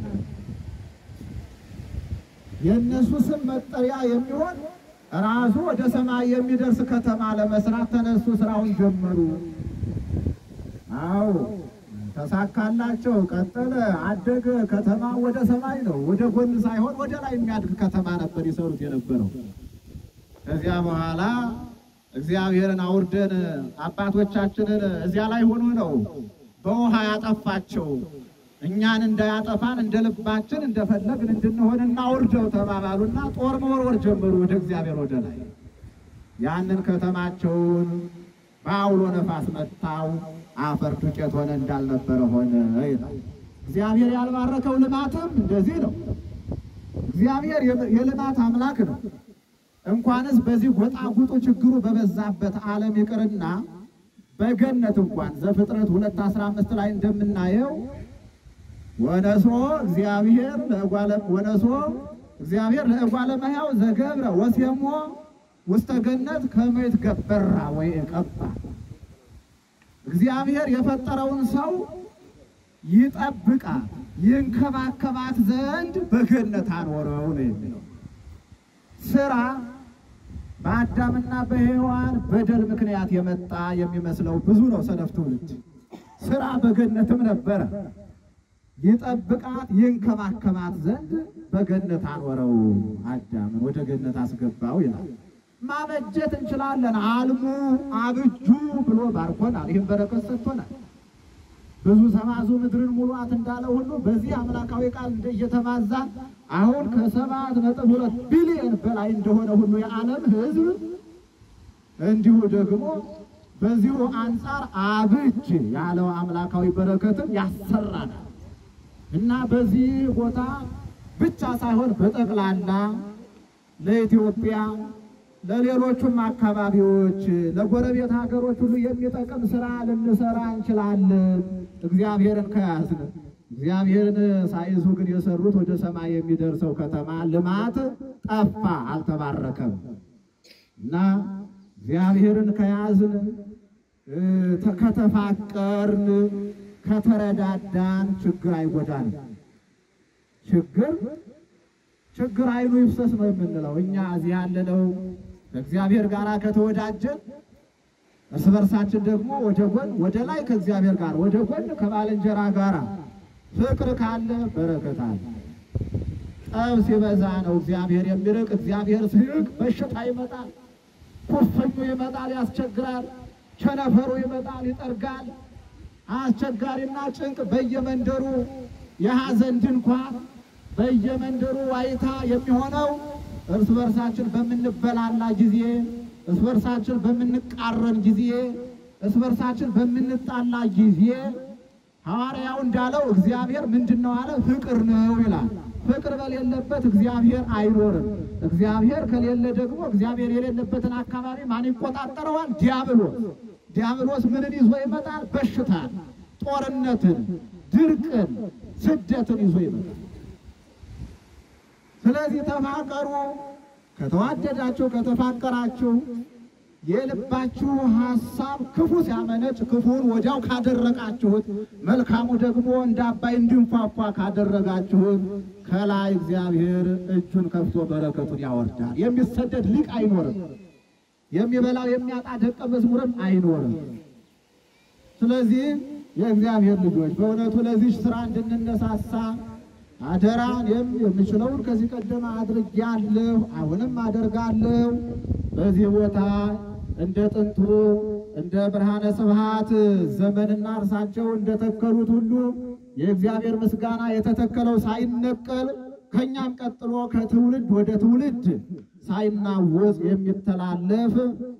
የእነሱ ስም መጠሪያ የሚሆን ራሱ ወደ ሰማይ የሚደርስ ከተማ ለመስራት ተነሱ፣ ስራውን ጀመሩ። አዎ ተሳካላቸው፣ ቀጠለ፣ አደገ። ከተማ ወደ ሰማይ ነው፣ ወደ ጎን ሳይሆን ወደ ላይ የሚያድግ ከተማ ነበር ይሰሩት የነበረው። ከዚያ በኋላ እግዚአብሔርን አውርደን አባቶቻችንን እዚያ ላይ ሆኖ ነው በውሃ ያጠፋቸው። እኛን እንዳያጠፋን እንደ ልባችን እንደፈለግን እንድንሆን እናውርደው ተባባሉና ጦር መወርወር ጀመሩ ወደ እግዚአብሔር ወደ ላይ። ያንን ከተማቸውን በአውሎ ነፋስ መታው፣ አፈር ዱቄት ሆነ፣ እንዳልነበረ ሆነ ይላል። እግዚአብሔር ያልባረከው ልማትም እንደዚህ ነው። እግዚአብሔር የልማት አምላክ ነው። እንኳንስ በዚህ ጎጣጉጡ ችግሩ በበዛበት ዓለም ይቅርና በገነት እንኳን ዘፍጥረት ሁለት አስራ አምስት ላይ እንደምናየው ወነሶ እግዚአብሔር ለእጓለ ወነሶ እግዚአብሔር ለእጓለ እመሕያው ዘገብረ ወሴሞ ውስተ ገነት ከመ ይትገበራ ወይ ቀባ እግዚአብሔር የፈጠረውን ሰው ይጠብቃት ይንከባከባት ዘንድ በገነት አኖረው ነው የሚለው። ስራ በአዳምና በሔዋን በደል ምክንያት የመጣ የሚመስለው ብዙ ነው ሰነፍ ትውልድ። ስራ በገነትም ነበረ። ይጠብቃት ይንከባከባት ዘንድ በገነት አኖረው፣ አዳምን ወደ ገነት አስገባው ይላል። ማበጀት እንችላለን። አልሙ አብጁ ብሎ ባርኮናል። ይህም በረከት ሰጥቶናል። ብዙ ተማዙ ምድርን ሙሏት እንዳለው ሁሉ በዚህ አምላካዊ ቃል እንደ እየተባዛ አሁን ከሰባት ነጥብ ሁለት ቢሊዮን በላይ እንደሆነ ሁሉ የዓለም ሕዝብ እንዲሁ ደግሞ በዚሁ አንጻር አብጅ ያለው አምላካዊ በረከትን ያሰራናል እና በዚህ ቦታ ብቻ ሳይሆን በጠቅላላ ለኢትዮጵያ ለሌሎቹም አካባቢዎች ለጎረቤት ሀገሮች ሁሉ የሚጠቅም ስራ ልንሰራ እንችላለን፣ እግዚአብሔርን ከያዝን። እግዚአብሔርን ሳይዙ ግን የሰሩት ወደ ሰማይ የሚደርሰው ከተማ ልማት ጠፋ፣ አልተባረከም። እና እግዚአብሔርን ከያዝን ከተፋቀርን፣ ከተረዳዳን ችግር አይጎዳንም። ችግር ችግር አይኑ ይፍሰስ ነው የምንለው እኛ እዚህ ያለነው ከእግዚአብሔር ጋር ከተወዳጀን እርስ በርሳችን ደግሞ ወደ ጎን ወደ ላይ ከእግዚአብሔር ጋር ወደ ጎን ከባልንጀራ ጋር ፍቅር ካለ በረከት አለ። ጠብ ሲበዛ ነው እግዚአብሔር የሚርቅ። እግዚአብሔር ሲርቅ በሽታ ይመጣል፣ ኩፍኙ ይመጣል፣ ያስቸግራል። ቸነፈሩ ይመጣል፣ ይጠርጋል። አስቸጋሪና ጭንቅ በየመንደሩ የሐዘን ድንኳን በየመንደሩ ዋይታ የሚሆነው እርስ በርሳችን በምንበላላ ጊዜ፣ እርስ በርሳችን በምንቃረን ጊዜ፣ እርስ በርሳችን በምንጣላ ጊዜ ሐዋርያው እንዳለው እግዚአብሔር ምንድን ነው አለ? ፍቅር ነው ይላል። ፍቅር በሌለበት እግዚአብሔር አይኖርም። እግዚአብሔር ከሌለ ደግሞ እግዚአብሔር የሌለበትን አካባቢ ማን ይቆጣጠረዋል? ዲያብሎስ። ዲያብሎስ ምንን ይዞ ይመጣል? በሽታን፣ ጦርነትን፣ ድርቅን፣ ስደትን ይዞ ይመጣል። ስለዚህ ተፋቀሩ። ከተዋደዳችሁ ከተፋቀራችሁ የልባችሁ ሐሳብ ክፉ ሲያመነጭ ክፉን ወዲያው ካደረቃችሁት፣ መልካሙ ደግሞ እንደ አባይ እንዲንፏፏ ካደረጋችሁት ከላይ እግዚአብሔር እጁን ከፍቶ በረከቱን ያወርዳል። የሚሰደድ ሊቅ አይኖርም። የሚበላው የሚያጣ ደቀ መዝሙርም አይኖርም። ስለዚህ የእግዚአብሔር ልጆች በእውነቱ ለዚህ ስራ እንድንነሳሳ አደራ እኔም የምችለውን ከዚህ ቀደም አድርጌያለሁ፣ አሁንም አደርጋለሁ። በዚህ ቦታ እንደ ጥንቱ እንደ ብርሃነ ስብሐት ዘመንና እርሳቸው እንደተከሉት ሁሉ የእግዚአብሔር ምስጋና የተተከለው ሳይነቀል ከእኛም ቀጥሎ ከትውልድ ወደ ትውልድ ሳይናወጽ የሚተላለፍ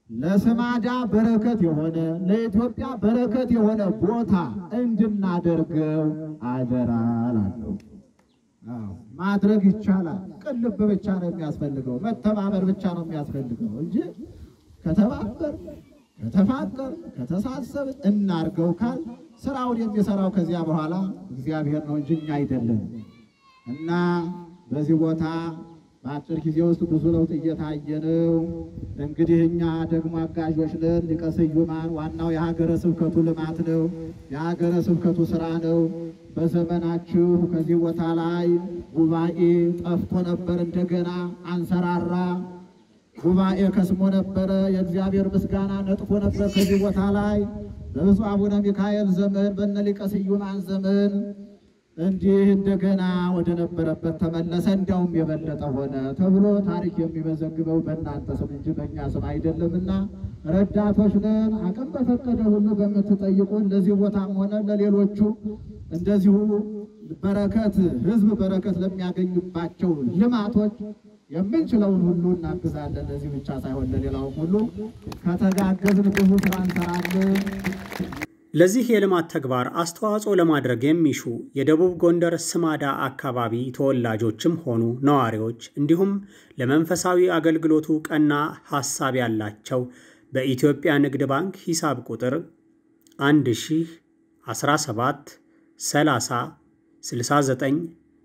ለስማዳ በረከት የሆነ ለኢትዮጵያ በረከት የሆነ ቦታ እንድናደርገው አደራ እላለሁ። አዎ ማድረግ ይቻላል። ቅልብ ብቻ ነው የሚያስፈልገው፣ መተባበር ብቻ ነው የሚያስፈልገው እንጂ ከተባበር ከተፋቀር ከተሳሰብ እናርገው ካል ስራውን የሚሰራው ከዚያ በኋላ እግዚአብሔር ነው እንጂ እኛ አይደለም። እና በዚህ ቦታ በአጭር ጊዜ ውስጥ ብዙ ለውጥ እየታየ ነው። እንግዲህ እኛ ደግሞ አጋዦች ነን። ሊቀ ስዩማን ዋናው የሀገረ ስብከቱ ልማት ነው፣ የሀገረ ስብከቱ ስራ ነው። በዘመናችሁ ከዚህ ቦታ ላይ ጉባኤ ጠፍቶ ነበር፣ እንደገና አንሰራራ። ጉባኤ ከስሞ ነበረ፣ የእግዚአብሔር ምስጋና ነጥፎ ነበር ከዚህ ቦታ ላይ በብፁዕ አቡነ ሚካኤል ዘመን በነ ሊቀ ስዩማን ዘመን እንዲህ እንደገና ወደ ነበረበት ተመለሰ፣ እንዲያውም የበለጠ ሆነ ተብሎ ታሪክ የሚመዘግበው በእናንተ ስም እንጂ በእኛ ስም አይደለምና ረዳቶች ነን። አቅም በፈቀደ ሁሉ በምትጠይቁን ለዚህ ቦታም ሆነ ለሌሎቹ እንደዚሁ በረከት ህዝብ በረከት ለሚያገኙባቸው ልማቶች የምንችለውን ሁሉ እናግዛለን። ለዚህ ብቻ ሳይሆን ለሌላውም ሁሉ ከተጋገዝን ብዙ ስራ እንሰራለን። ለዚህ የልማት ተግባር አስተዋጽኦ ለማድረግ የሚሹ የደቡብ ጎንደር ስማዳ አካባቢ ተወላጆችም ሆኑ ነዋሪዎች እንዲሁም ለመንፈሳዊ አገልግሎቱ ቀና ሐሳብ ያላቸው በኢትዮጵያ ንግድ ባንክ ሂሳብ ቁጥር 1017 30 69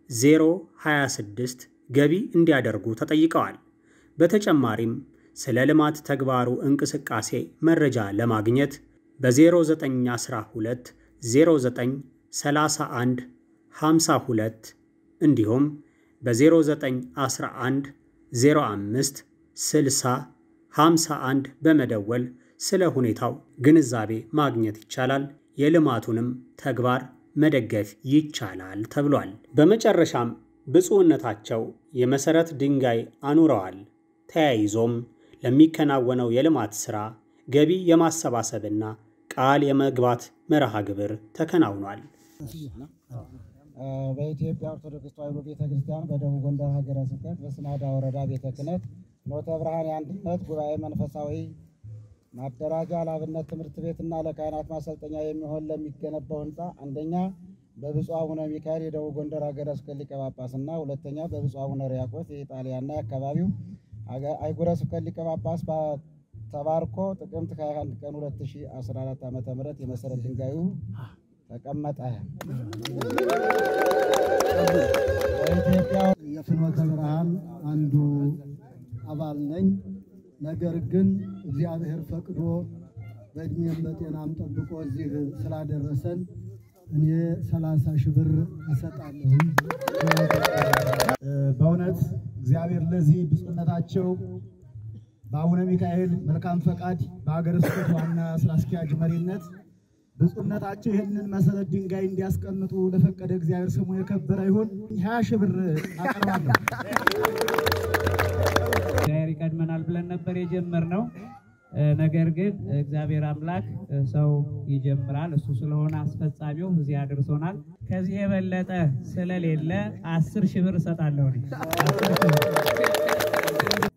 026 ገቢ እንዲያደርጉ ተጠይቀዋል። በተጨማሪም ስለ ልማት ተግባሩ እንቅስቃሴ መረጃ ለማግኘት በ0912 09 31 52 እንዲሁም በ0911 05 60 51 በመደወል ስለ ሁኔታው ግንዛቤ ማግኘት ይቻላል። የልማቱንም ተግባር መደገፍ ይቻላል ተብሏል። በመጨረሻም ብፁዕነታቸው የመሠረት ድንጋይ አኑረዋል። ተያይዞም ለሚከናወነው የልማት ሥራ ገቢ የማሰባሰብና ቃል የመግባት መርሃ ግብር ተከናውኗል። በኢትዮጵያ ኦርቶዶክስ ተዋሕዶ ቤተ ክርስቲያን በደቡብ ጎንደር ሀገረ ስብከት በስማዳ ወረዳ ቤተ ክህነት ኖተ ብርሃን የአንድነት ጉባኤ መንፈሳዊ ማደራጃ ለአብነት ትምህርት ቤትና ለካህናት ማሰልጠኛ የሚሆን ለሚገነባው ህንፃ አንደኛ በብፁዕ አቡነ ሚካኤል የደቡብ ጎንደር ሀገረ ስብከት ሊቀ ጳጳስና ሁለተኛ በብፁዕ አቡነ ሪያቆስ የኢጣሊያና የአካባቢው አህጉረ ስብከት ሊቀ ጳጳስ ተባርኮ ጥቅምት 21 ቀን 2014 ዓ ም የመሰረት ድንጋዩ ተቀመጠ። በኢትዮጵያ የፍኖተ ብርሃን አንዱ አባል ነኝ። ነገር ግን እግዚአብሔር ፈቅዶ በእድሜም በጤናም ጠብቆ እዚህ ስላደረሰን እኔ ሰላሳ ሺህ ብር እሰጣለሁ። በእውነት እግዚአብሔር ለዚህ ብፁዕነታቸው በአቡነ ሚካኤል መልካም ፈቃድ በሀገረ ስብከት ዋና ስራ አስኪያጅ መሪነት ብፁዕነታቸው ይህንን መሰረት ድንጋይ እንዲያስቀምጡ ለፈቀደ እግዚአብሔር ስሙ የከበረ ይሁን። ሀያ ሺህ ብር አቀርባለሁ። እግዚአብሔር ይቀድመናል ብለን ነበር የጀመርነው። ነገር ግን እግዚአብሔር አምላክ ሰው ይጀምራል። እሱ ስለሆነ አስፈጻሚው እዚህ አድርሶናል። ከዚህ የበለጠ ስለሌለ አስር ሺህ ብር እሰጣለሁ እኔ።